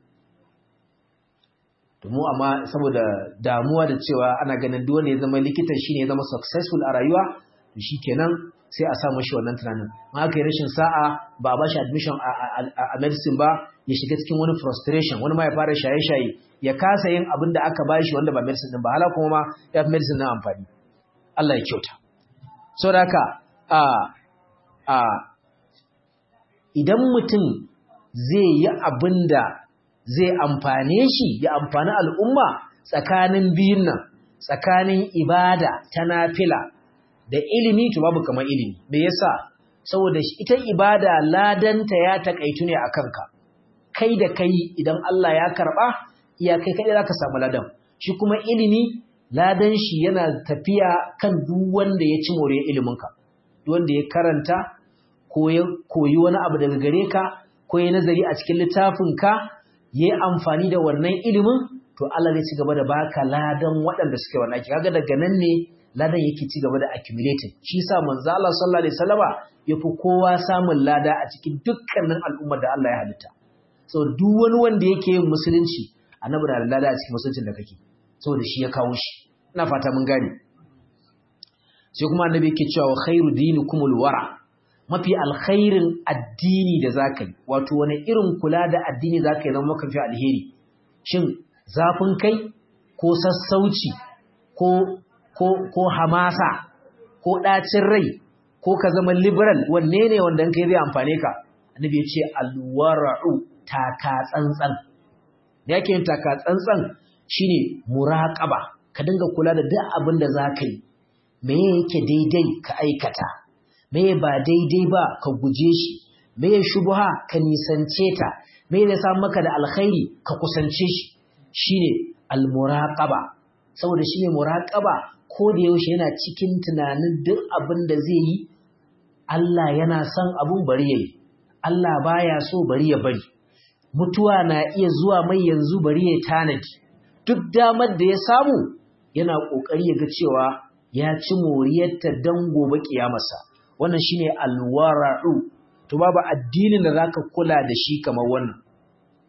domin amma saboda damuwa da cewa ana ganin duk wanda ya zama likitan shi ne ya zama successful a rayuwa to shi kenan sai a sa mashi wannan tunanin ma aka yi rashin sa'a ba a ba shi admission a medicine ba ya shiga cikin wani frustration wani ma ya fara shaye-shaye ya kasa yin abin da aka bashi wanda ba medicine din ba hala kuma ma ya fi medicine na amfani Allah ya kyauta so da haka a a idan mutum zai yi abin da zai amfane shi ya amfani al'umma tsakanin biyun nan tsakanin ibada ta nafila da ilimi to babu kamar ilimi me yasa saboda ita ibada ladanta ya takaitu ne akan ka kai da kai idan Allah ya karba iya kai kai zaka samu ladan shi kuma ilimi ladan shi yana tafiya kan duk wanda ya ci more ilimin ka duk wanda ya karanta ko ya koyi wani abu daga gare ka ko ya nazari a cikin littafin ka yayi amfani da wannan ilimin to Allah zai ci gaba da baka ladan waɗanda suke wannan aiki kaga daga nan ne ladan yake ci gaba da accumulating shi yasa manzo Allah sallallahu alaihi wasallama yafi kowa samun lada a cikin dukkanin al'ummar da Allah ya halitta so duk wani wanda yake yin musulunci annabi na da lada a cikin musuluncin da kake saboda shi ya kawo shi ina fata mun gane sai kuma annabi yake cewa khairu dinikumul wara mafi alkhairin addini da zaka yi wato wani irin kula da addini zaka yi zama maka fi alheri shin zafin kai ko sassauci ko ko ko hamasa ko ɗacin rai ko ka zama liberal wanne ne wanda kai zai amfane ka annabi ya ce alwara'u taka tsantsan da yake yin taka tsantsan shine muraqaba ka dinga kula da duk abin da zaka yi me yake daidai ka aikata me ba daidai ba ka guje shi me shubha ka nisance ta me zai samu maka da alkhairi ka kusance shi shine almuraqaba saboda shine muraqaba ko da yaushe yana cikin tunanin duk abin da zai yi Allah yana son abun bari yayi Allah baya so bari ya bari mutuwa na iya zuwa mai yanzu bari ya tanadi duk damar da ya samu yana kokari ya ga cewa ya ci moriyarta dan gobe kiyamarsa wannan shine alwara'u to babu addinin da zaka kula da shi kamar wannan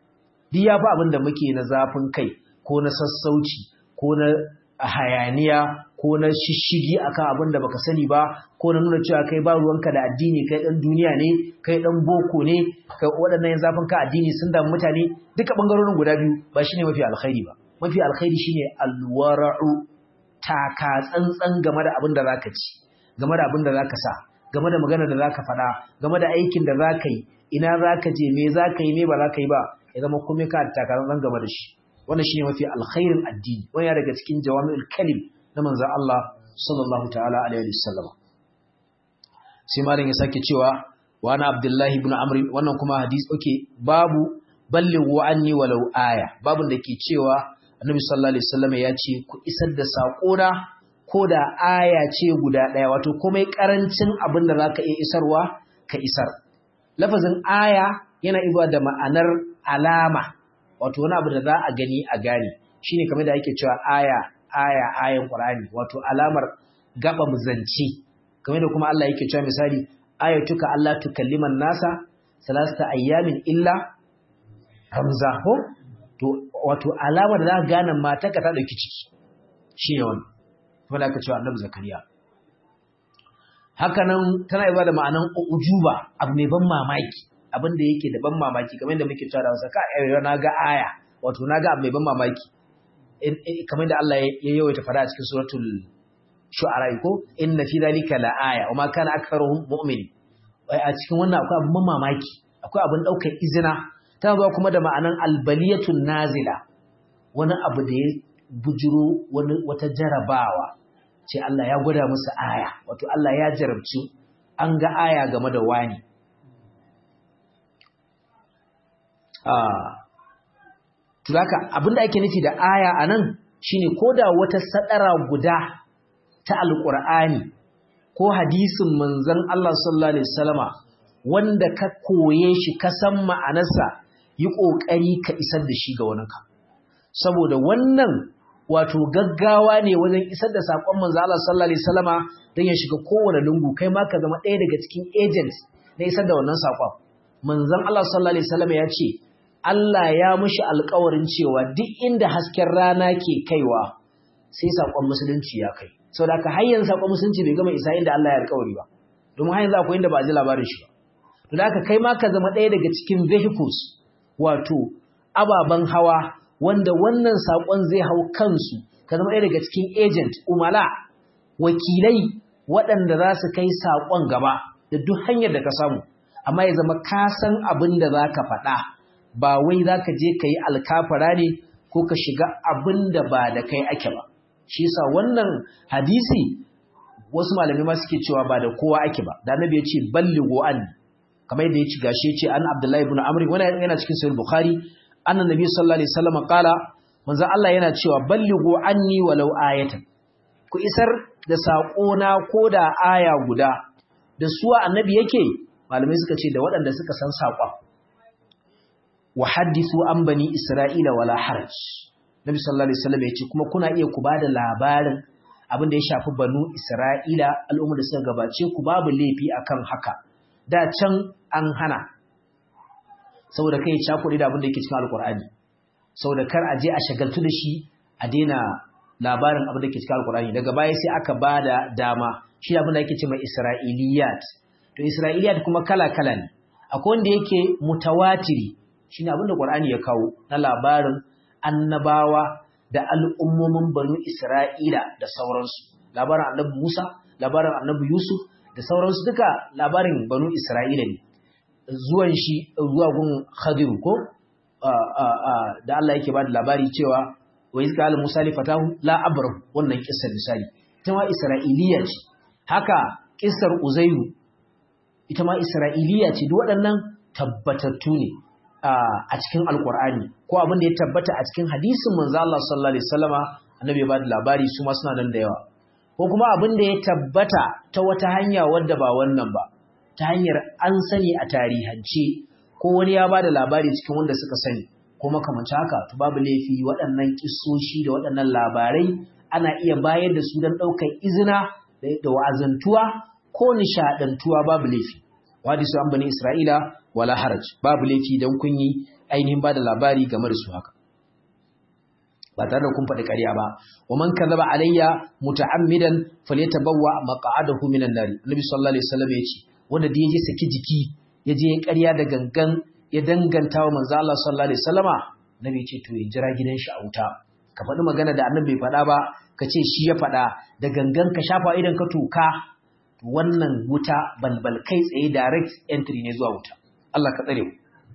duk ya fi abin da muke na zafin kai ko na sassauci ko na hayaniya ko na shishigi akan abin da baka sani ba ko na nuna cewa kai ba ruwanka da addini kai dan duniya ne kai dan boko ne kai waɗannan zafin ka addini sun damu mutane duka bangarorin guda biyu ba shine mafi alkhairi ba mafi alkhairi shine alwara'u taka tsantsan game da abin da zaka ci game da abin da zaka sa game da magana da zaka faɗa game da aikin da zaka yi ina zaka je me zaka yi me ba zaka yi ba ya zama komai ka taka tsantsan game da shi wannan shine mafi alkhairin addini wannan ya daga cikin jawami'ul kalim na manzon Allah sallallahu ta'ala alaihi wasallam sai malam ya sake cewa wa ana abdullahi ibn amr wannan kuma hadisi okay babu ballighu anni walau aya babun da ke cewa annabi sallallahu alaihi wasallam ya ce ku isar da sakona ko da aya ce guda daya wato komai karancin abin da zaka iya isarwa ka isar lafazin aya yana izuwa da ma'anar alama wato wani abu da za a gani a gane shine kamar da ake cewa aya aya ayan qur'ani wato alamar gaba muzanci kamar da kuma Allah yake cewa misali ayatuka Allah tukalliman nasa salasta ayyamin illa ramza ko to wato alamar da za ka gane matarka ta dauki ciki shine wannan kuma da aka cewa Annabi Zakariya haka nan tana yi da ma'anan ujuba abu mai ban mamaki abin da yake da ban mamaki kamar da muke cewa da Hausa ka na ga aya wato na ga abu mai ban mamaki kamar da Allah ya yawaita fara a cikin suratul shu'ara ko inna fi dhalika la aya wa ma kana aktharuhum mu'minin a cikin wannan akwai abin mamaki akwai abin daukar izina ta zuwa kuma da ma'anan albaliyatun nazila wani abu da ya bujiro wani wata jarabawa ce Allah ya gwada musu aya wato Allah ya jarabci an ga aya game da wani Tulaka abinda ake nufi da aya a nan shine ko da wata sadara guda ta alƙur'ani ko hadisin manzon Allah sallallahu alaihi wasallama wanda ka koye shi ka san ma'anarsa yi ƙoƙari ka isar da shi ga waninka saboda wannan wato gaggawa ne wajen isar da saƙon manzon Allah sallallahu alaihi wasallama don ya shiga kowane lungu kai ma ka zama ɗaya daga cikin agent na isar da wannan saƙon manzon Allah sallallahu alaihi wasallama ya ce Allah ya mushi alƙawarin cewa duk inda hasken rana ke kaiwa sai saƙon musulunci ya kai sau da aka hanyar saƙon musulunci bai gama isa inda Allah ya alƙawari ba domin hanyar akwai inda ba a ji labarin shi ba to da aka kai ma ka zama ɗaya daga cikin vehicles wato ababen hawa wanda wannan saƙon zai hau kansu ka zama ɗaya daga cikin agent umala wakilai waɗanda za su kai saƙon gaba da duk hanyar da ka samu amma ya zama ka san abin da za ka faɗa ba wai za ka je ka yi alkafara ne ko ka shiga abin da ba da kai ake ba shi yasa wannan hadisi wasu malamai ma suke cewa ba da kowa ake ba da annabi ya ce ballighu an kamar yadda ya ci gashi ya ce an abdullahi ibn amr wannan yana cikin sahih bukhari annan nabi sallallahu alaihi wasallam qala manzo Allah yana cewa ballighu anni walau ayatan ku isar da sako na koda aya guda da suwa annabi yake malamai suka ce da waɗanda suka san saƙon wa hadithu an bani isra'ila wala haraj nabi sallallahu alaihi wasallam yace kuma kuna iya ku bada labarin abin da ya shafi banu isra'ila al'ummar da suka gabace ku babu laifi akan haka da can an hana saboda kai cakuri da abin da yake cikin alqur'ani saboda kar a je a shagaltu da shi a daina labarin abin da yake cikin alqur'ani daga baya sai aka bada dama shi abin da yake cewa isra'iliyat to isra'iliyat kuma kala kala ne akwai wanda yake mutawatiri shine abin da Qur'ani ya kawo na labarin annabawa da al'ummomin banu Isra'ila da sauransu labarin annabi Musa labarin annabi Yusuf da sauransu duka labarin banu Isra'ila ne zuwan shi zuwa gun Khadir ko da Allah yake ba da labari cewa wa izka al Musa li fatahu la abrahu wannan kissar misali ita ma Isra'iliya ce haka kissar Uzairu ita ma Isra'iliya ce duk waɗannan tabbatattu ne a cikin alkur'ani ko abin da ya tabbata a cikin hadisin manzo Allah sallallahu alaihi wasallama annabi ya bada labari su ma suna nan da yawa ko kuma abin da ya tabbata ta wata hanya wadda ba wannan ba ta hanyar an sani a tarihance ko wani ya bada labari cikin wanda suka sani ko makamancin haka to babu laifi waɗannan kissoshi da waɗannan labarai ana iya bayar da su don ɗaukar izina da wa'azantuwa ko nishaɗantuwa babu laifi wadisu an bani isra'ila wala haraj babu laifi don kun yi ainihin ba da labari game da su haka ba tare da kun faɗi ƙarya ba wa man kadhaba alayya muta'ammidan falyatabawwa maq'adahu minan nar annabi sallallahu alaihi wasallam yace wanda da yaje saki jiki yaje ya ƙarya da gangan ya danganta wa manzo Allah sallallahu alaihi wasallama nabi yace to ya jira gidan shi a wuta ka faɗi magana da annabi bai faɗa ba ka ce shi ya faɗa da gangan ka shafa idan ka toka wannan wuta balbal kai tsaye direct entry ne zuwa wuta Allah ka tsare mu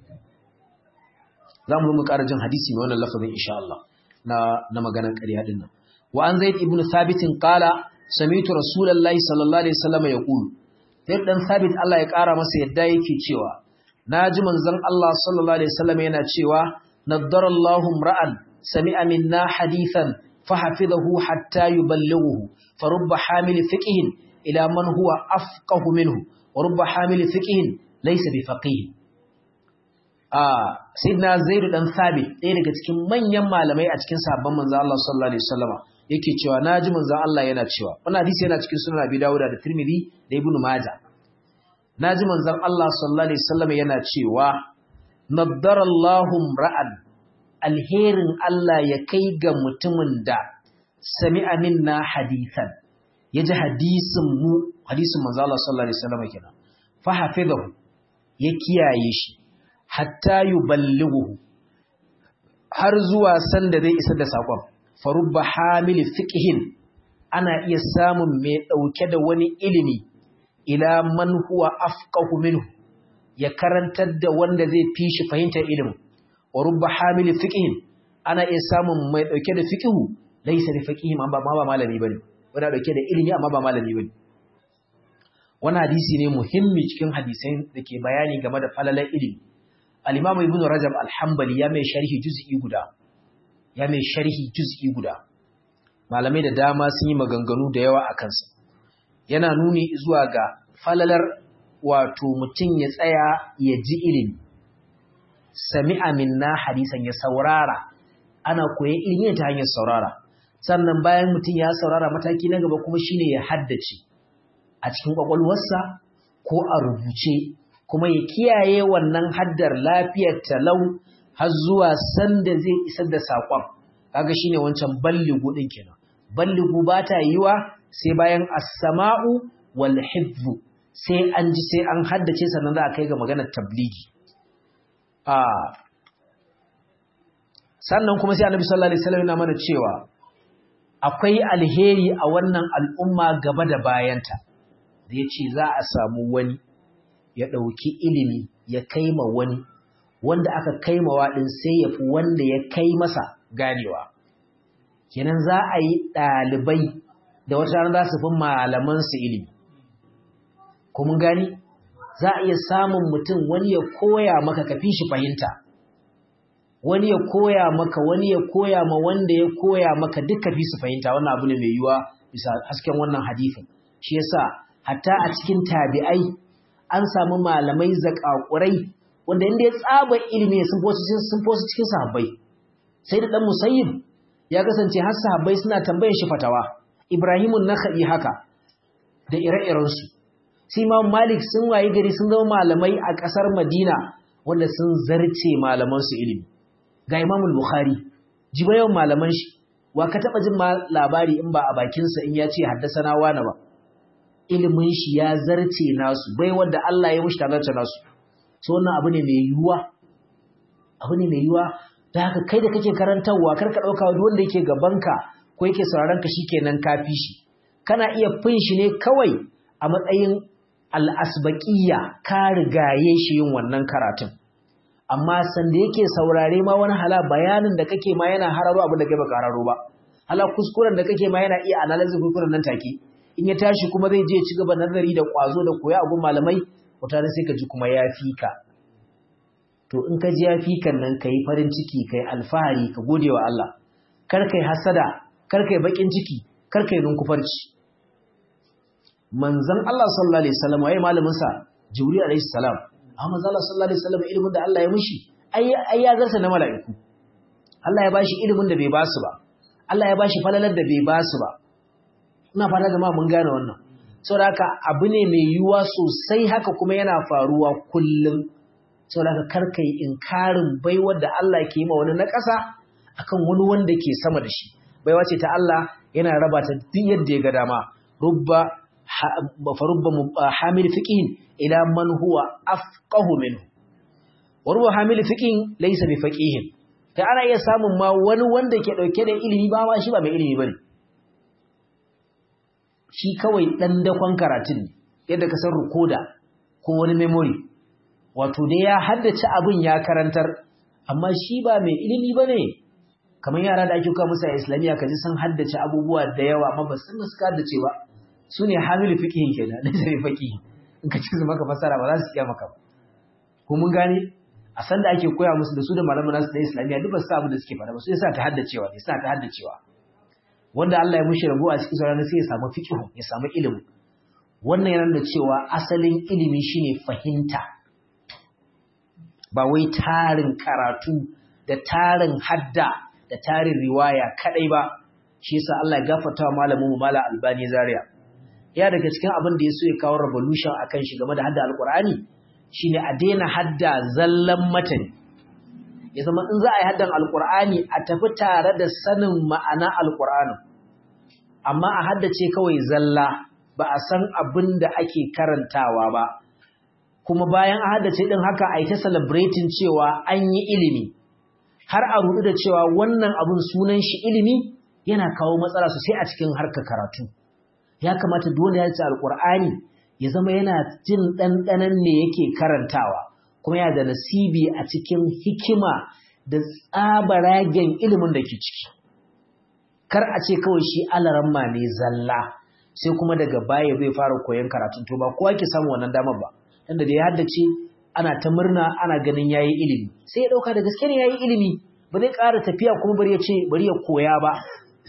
za mu mu ƙara jin hadisi mai wannan lafazin insha Allah na na maganar ƙarya din nan wa an zaid ibn thabit qala sami'tu rasulullahi sallallahu alaihi wasallam yaqul zaid dan thabit Allah ya ƙara masa yadda yake cewa naji manzon Allah sallallahu alaihi wasallam yana cewa nadarallahu ra'an sami'a minna hadithan fahafizahu hatta yuballighuhu farubba hamil fiqhin ila man huwa afqahu minhu wa rubba hamil fiqhin laysa bifaqih Sayyidina Zaidu dan Sabit ɗaya daga cikin manyan malamai a cikin sahabban manzon Allah sallallahu alaihi wasallama yake cewa naji manzon Allah yana cewa wannan hadisi yana cikin sunan Abi Dawud da Tirmidhi da Ibn Majah naji manzon Allah sallallahu alaihi wasallama yana cewa nadarallahu ra'an alherin Allah ya kai ga mutumin da sami'a minna hadithan yaji hadisin mu hadisin manzon Allah sallallahu alaihi wasallama kenan fa hafizahu ya kiyaye shi hatta yuballighu har zuwa sanda zai isa da sakon farubba hamil fiqhin ana iya samun mai dauke da wani ilimi ila man huwa afqahu minhu ya karantar da wanda zai fi shi fahimtar ilimin wa rubba hamil fiqhin ana iya samun mai dauke da fiqhu laysa bi faqihim amma ba malami bane wanda dauke da ilimi amma ba malami bane wannan hadisi ne muhimmi cikin hadisai da ke bayani game da falalar ilimi al-Imam Ibn Rajab al-Hanbali ya mai sharhi juz'i guda ya mai sharhi juz'i guda malamai da dama sun yi maganganu da yawa akan sa yana nuni zuwa ga falalar wato mutum ya tsaya ya ji ilimi sami'a minna hadisan ya saurara ana koyan ilimi ta hanyar saurara sannan bayan mutum ya saurara mataki na gaba kuma shine ya haddace a cikin kwakwalwarsa ko a rubuce kuma ya kiyaye wannan haddar lafiyar talau har zuwa sanda zai isar da saƙon kaga shine wancan balligu din kenan balligu ba ta yiwa sai bayan as-sama'u wal hifzu sai an ji sai an haddace sannan za a kai ga maganar tabligi a sannan kuma sai annabi sallallahu alaihi wasallam yana mana cewa akwai alheri a wannan al'umma gaba da bayanta da yace za a samu wani ya ɗauki ilimi ya kaima wani wanda aka kaimawa ɗin sai ya fi wanda ya kai masa ganewa kenan za a yi ɗalibai da wata rana za su fi malamansu ilimi kuma gani za a iya samun mutum wani ya koya maka ka fi shi fahimta wani ya koya maka wani ya koya ma wanda ya koya maka duka fi su fahimta wannan abu ne mai yiwuwa bisa hasken wannan hadifin shi yasa hatta a cikin tabi'ai an samu malamai zakakurai wanda inda ya tsaba ilimi sun fosu cikin sahabbai sai da dan musayyib ya kasance har sahabbai suna tambayar shi fatawa ibrahimun nakhai haka da ire-irensu sai imam malik sun wayi gari sun zama malamai a ƙasar madina wanda sun zarce malamansu ilimi ga imamul bukhari jiba yawan malaman shi wa ka taɓa jin labari in ba a bakinsa in ya ce haddasa na wani ba ilimin shi ya zarce nasu bai wanda Allah ya mushi tazarce nasu so wannan abu ne mai yiwuwa abu ne mai yiwuwa da haka kai da kake karantarwa kar ka ɗauka wani wanda yake gabanka ko yake sauraron ka shikenan ka fi shi kana iya fin shi ne kawai a matsayin al'asbaƙiyya ka rigaye shi yin wannan karatun amma sanda yake saurare ma wani hala bayanin da kake ma yana hararo abin da kai baka hararo ba hala kuskuren da kake ma yana iya analysis kuskuren nan take in ya tashi kuma zai je ci gaba nazari da kwazo da koya abun malamai mutane sai ka ji kuma ya fi ka to in ka ji ya fi kan nan ka yi farin ciki ka yi alfahari ka gode wa Allah kar ka yi hasada kar ka yi baƙin ciki kar ka yi nunkufarci manzon Allah sallallahu alaihi wasallam waye malamin sa Jibril alaihi salam amma manzon Allah sallallahu alaihi wasallam ilimin da Allah ya mishi ai ai ya zarta na mala'iku Allah ya bashi ilimin da bai basu ba Allah ya bashi falalar da bai basu ba ina fata jama'a mun gane wannan saboda haka abu ne mai yiwuwa sosai haka kuma yana faruwa kullum saboda haka kar kai inkarin baiwar da Allah ke yi ma wani na ƙasa akan wani wanda ke sama da shi baiwa ce ta Allah yana raba ta duk yadda ya ga dama rubba fa rubba hamil fiqhin ila man huwa afqahu minhu wa rubba hamil fiqhin laysa bi faqihin kai ana iya samun ma wani wanda ke dauke da ilimi ba shi ba mai ilimi bane shi kawai dan dakon karatun ne yadda ka san rukoda ko wani memory wato dai ya haddace abin ya karantar amma shi ba mai ilimi bane kamar yara da ake kawo musu a islamiyya ka ji sun haddace abubuwa da yawa amma ba sun suka haddace ba su ne hamilu fiqihin kenan da sai fiqihi in ka ci su maka fasara ba za su iya maka ba ko mun gane a san da ake koya musu da su da malaman nasu da islamiyya duk ba su abu da suke fara ba su yasa ta haddacewa ne suna ta haddacewa wanda Allah ya mushi rabo a cikin sauran sai ya samu fiqihu ya samu ilimi wannan yana da cewa asalin ilimi shine fahimta ba wai tarin karatu da tarin hadda da tarin riwaya kadai ba shi yasa Allah ya gafarta wa malamin mu Malam Albani Zaria ya daga cikin abin da yaso ya kawo revolution akan shi game da hadda alqur'ani shine a daina hadda zallan matan ya zama in za a yi haddan alqur'ani a tafi tare da sanin ma'ana alqur'ani amma a haddace kawai zalla ba a san abin da ake karantawa ba kuma bayan a haddace din haka a yi ta celebrating cewa an yi ilimi har a rudu da cewa wannan abun sunan shi ilimi yana kawo matsala sosai a cikin harkar karatu ya kamata dole ya ci alkur'ani ya zama yana jin ɗanɗanan ne yake karantawa kuma yana da nasibi a cikin hikima da tsabaragen ilimin da ke ciki kar a ce kawai shi alaramma ne zalla sai kuma daga baya zai fara koyon karatun to ba kowa ke samu wannan damar ba tunda da ya haddace ana ta murna ana ganin yayi ilimi sai ya dauka da gaske ne yayi ilimi ba zai ƙara tafiya kuma bari ya ce bari ya koya ba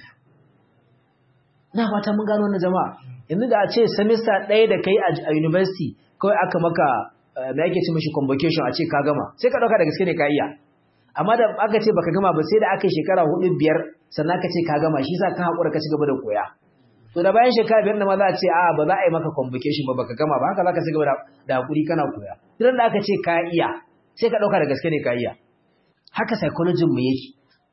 na fata mun gano wannan jama'a yanzu da a ce semester ɗaya da kai a university kawai aka maka me yake ce mishi convocation a ce ka gama sai ka dauka da gaske ne ka iya amma da aka ce baka gama ba sai da aka yi shekara hudu biyar sannan ka ce ka gama shi sa ka haƙura ka ci gaba da koya to da bayan shekara biyar da ma za a ce a ba za a yi maka convocation ba baka gama ba haka za ka ci gaba da hakuri kana koya duk da aka ce ka iya sai ka ɗauka da gaske ne ka iya haka psychology mu yake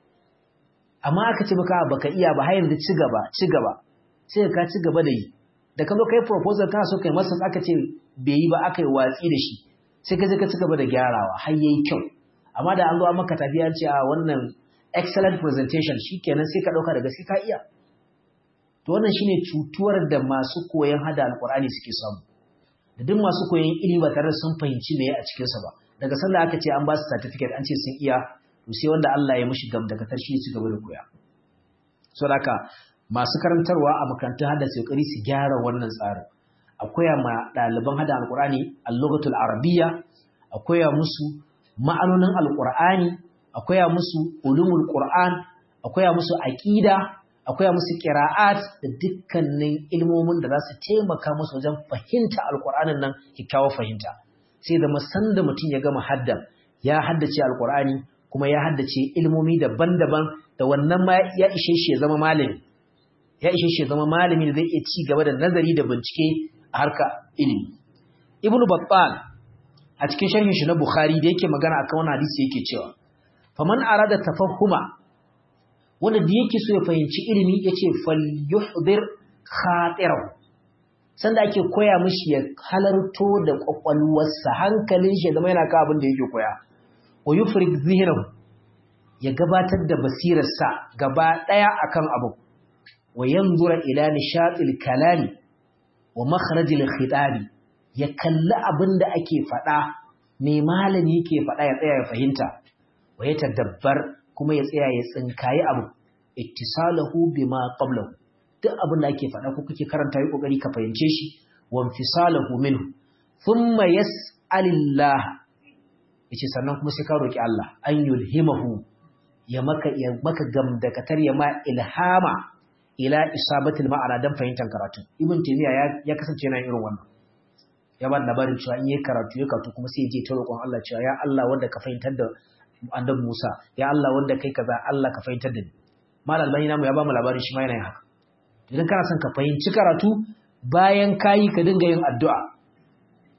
amma aka ce maka baka iya ba har yanzu ci gaba ci gaba sai ka ci gaba da yi da ka zo kai proposal kana so kai masa aka ce bai yi ba aka yi watsi da shi sai ka je ka ci gaba da gyarawa har yayi kyau amma da an zo an maka tafiya ce a wannan excellent presentation shikenan sai ka ɗauka da gaske ka iya to wannan shine cutuwar da masu koyon hada alqur'ani suke samu da duk masu koyon ilimi ba tare da sun fahimci me a cikin sa ba daga sanda aka ce an ba su certificate an ce sun iya to sai wanda Allah ya mishi gam daga tarshi su gaba da koya so haka masu karantarwa a makarantun hada su kokari su gyara wannan tsarin akwai ma ɗaliban hada alqur'ani al-lughatul arabiyya akwai musu ma'anonin alqur'ani akwai musu ulumul qur'an akwai musu aqida akwai musu qira'at da dukkanin ilmomin da za su taimaka musu wajen fahimta alqur'anin nan kyakkyawar fahimta sai da musan da mutum ya gama haddan ya haddace alqur'ani kuma ya haddace ilmomi daban-daban da wannan ma ya ishe shi ya zama malami ya ishe shi ya zama malami da zai iya ci gaba da nazari da bincike a harka ilimi ibnu battal a cikin sharhin shi na bukhari da yake magana akan wannan hadisi yake cewa faman arada tafahuma wanda da yake so ya fahimci ilimi yace falyuhdir khatirahu sanda ake koya mishi ya halarto da kwakwalwarsa hankalin shi zama yana ka abin da yake koya wa yufrik zihnahu ya gabatar da basirarsa gaba daya akan abu wa yanzura ila nishatil kalami wa makharajil khitabi ya kalli abin da ake faɗa mai malami yake faɗa ya tsaya ya fahimta wa ya tadabbar kuma ya tsaya ya tsinkayi abu ittisalahu bima qablahu duk abin da ake faɗa ko kake karanta yi kokari ka fahimce shi wa infisalahu minhu thumma yas'alillah yace sannan kuma sai ka roki Allah an yulhimahu ya maka ya maka gamdakatar ya ma ilhama ila isabatil ma'ana dan fahimtar karatu ibn taymiya ya, ya kasance yana irin wannan ya ba labarin cewa in yi karatu ya karatu kuma sai ya je ta roƙon Allah cewa ya Allah wanda ka fahimtar da annabi Musa ya Allah wanda kai kaza Allah ka fahimtar da ni mal albani namu ya ba mu labarin shi ma yana yin haka idan kana son ka fahimci karatu bayan kayi ka dinga yin addu'a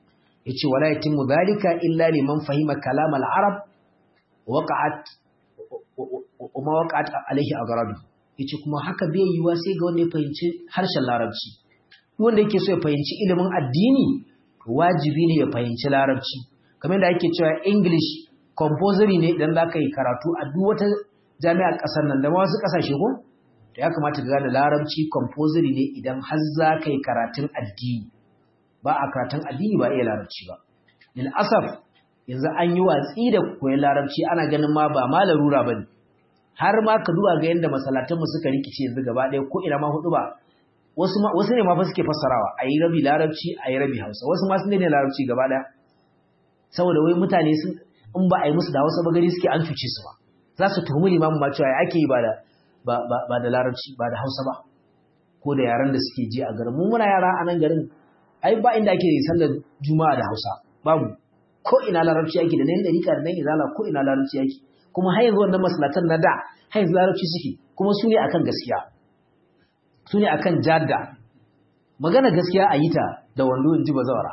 yace wala yatimmu dhalika illa liman fahima kalam al-arab waqa'at wa waqa'at alayhi aghrabi yace kuma haka bai yiwa sai ga wanda ya fahimci harshen larabci wanda yake so ya fahimci ilimin addini wajibi ne ya fahimci larabci kamar da ake cewa english compulsory ne idan zaka yi karatu a duk wata jami'ar kasar nan da ma wasu kasashe ko to ya kamata ka gane larabci compulsory ne idan har zaka yi karatun addini ba a karatun addini ba iya larabci ba lil asaf yanzu an yi watsi da koyon larabci ana ganin ma ba ma larura bane har ma ka duba ga yanda masallatan mu suka rikice yanzu gaba ɗaya ko ina ma hudu ba wasu ma wasu ne ma fa suke fassarawa ayi rabi larabci ayi rabi hausa wasu ma sun ne larabci gaba ɗaya saboda wai mutane sun in ba a yi musu da hausa ba gari suke an cuce su ba za su tuhumi limamin ma cewa ake yi ba da ba da larabci ba da hausa ba ko da yaran da suke ji a garin mu muna yara a nan garin ai ba inda ake sallar juma'a da hausa babu ko ina larabci ake da nan dariƙa da nan izala ko ina larabci ake kuma har yanzu wannan masalatan na da har yanzu larabci suke kuma su ne akan gaskiya su ne akan jadda magana gaskiya a yi ta da wando in ji bazawara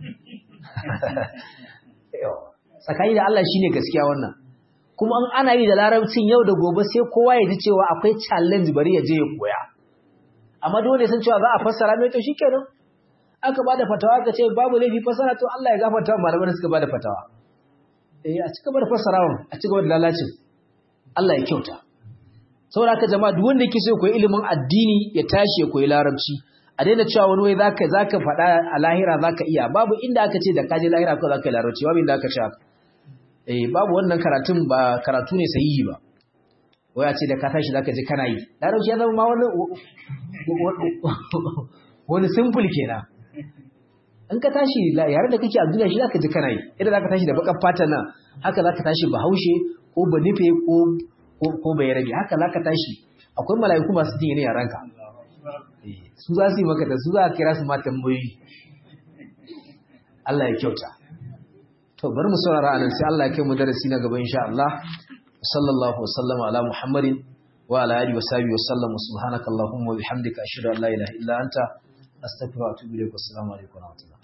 tsakani da Allah shine gaskiya wannan kuma in ana yi da larabcin yau da gobe sai kowa ya ji cewa akwai challenge bari ya je ya koya amma dole san cewa za a fassara mai to shikenan aka bada fatawa ka ce babu laifi fassara to Allah ya gafarta wa malaman da suka bada fatawa eh a cigaba da fassarawa a cigaba da lalacin Allah ya kyauta saboda haka jama'a duk wanda yake so ya koyi ilimin addini ya tashi ya koyi larabci a daina cewa wani wai zaka zaka faɗa a lahira zaka iya babu inda aka ce da kaje lahira ko zaka yi larabci babu inda aka ce haka eh babu wannan karatun ba karatu ne sahihi ba wai a ce da ka tashi zaka ji kana yi larabci ya zama ma wani wani simple kenan in ka tashi yare da kake a duniya shi zaka ji kana yi idan zaka tashi da bakar fata nan haka zaka tashi bahaushe ko banife ko ko bai rabi haka zaka tashi akwai mala'iku masu jin yaran ka su za su yi maka da su za a kira su ma tambayoyi Allah ya kyauta to bari mu saurara anan sai Allah ya kai mu darasi na gaba insha Allah sallallahu wa sallama ala muhammadin wa ala alihi wa sahbihi wa sallam subhanakallahumma wa bihamdika ashhadu an la ilaha illa anta astaghfiruka wa atubu ilaik assalamu alaikum wa rahmatullah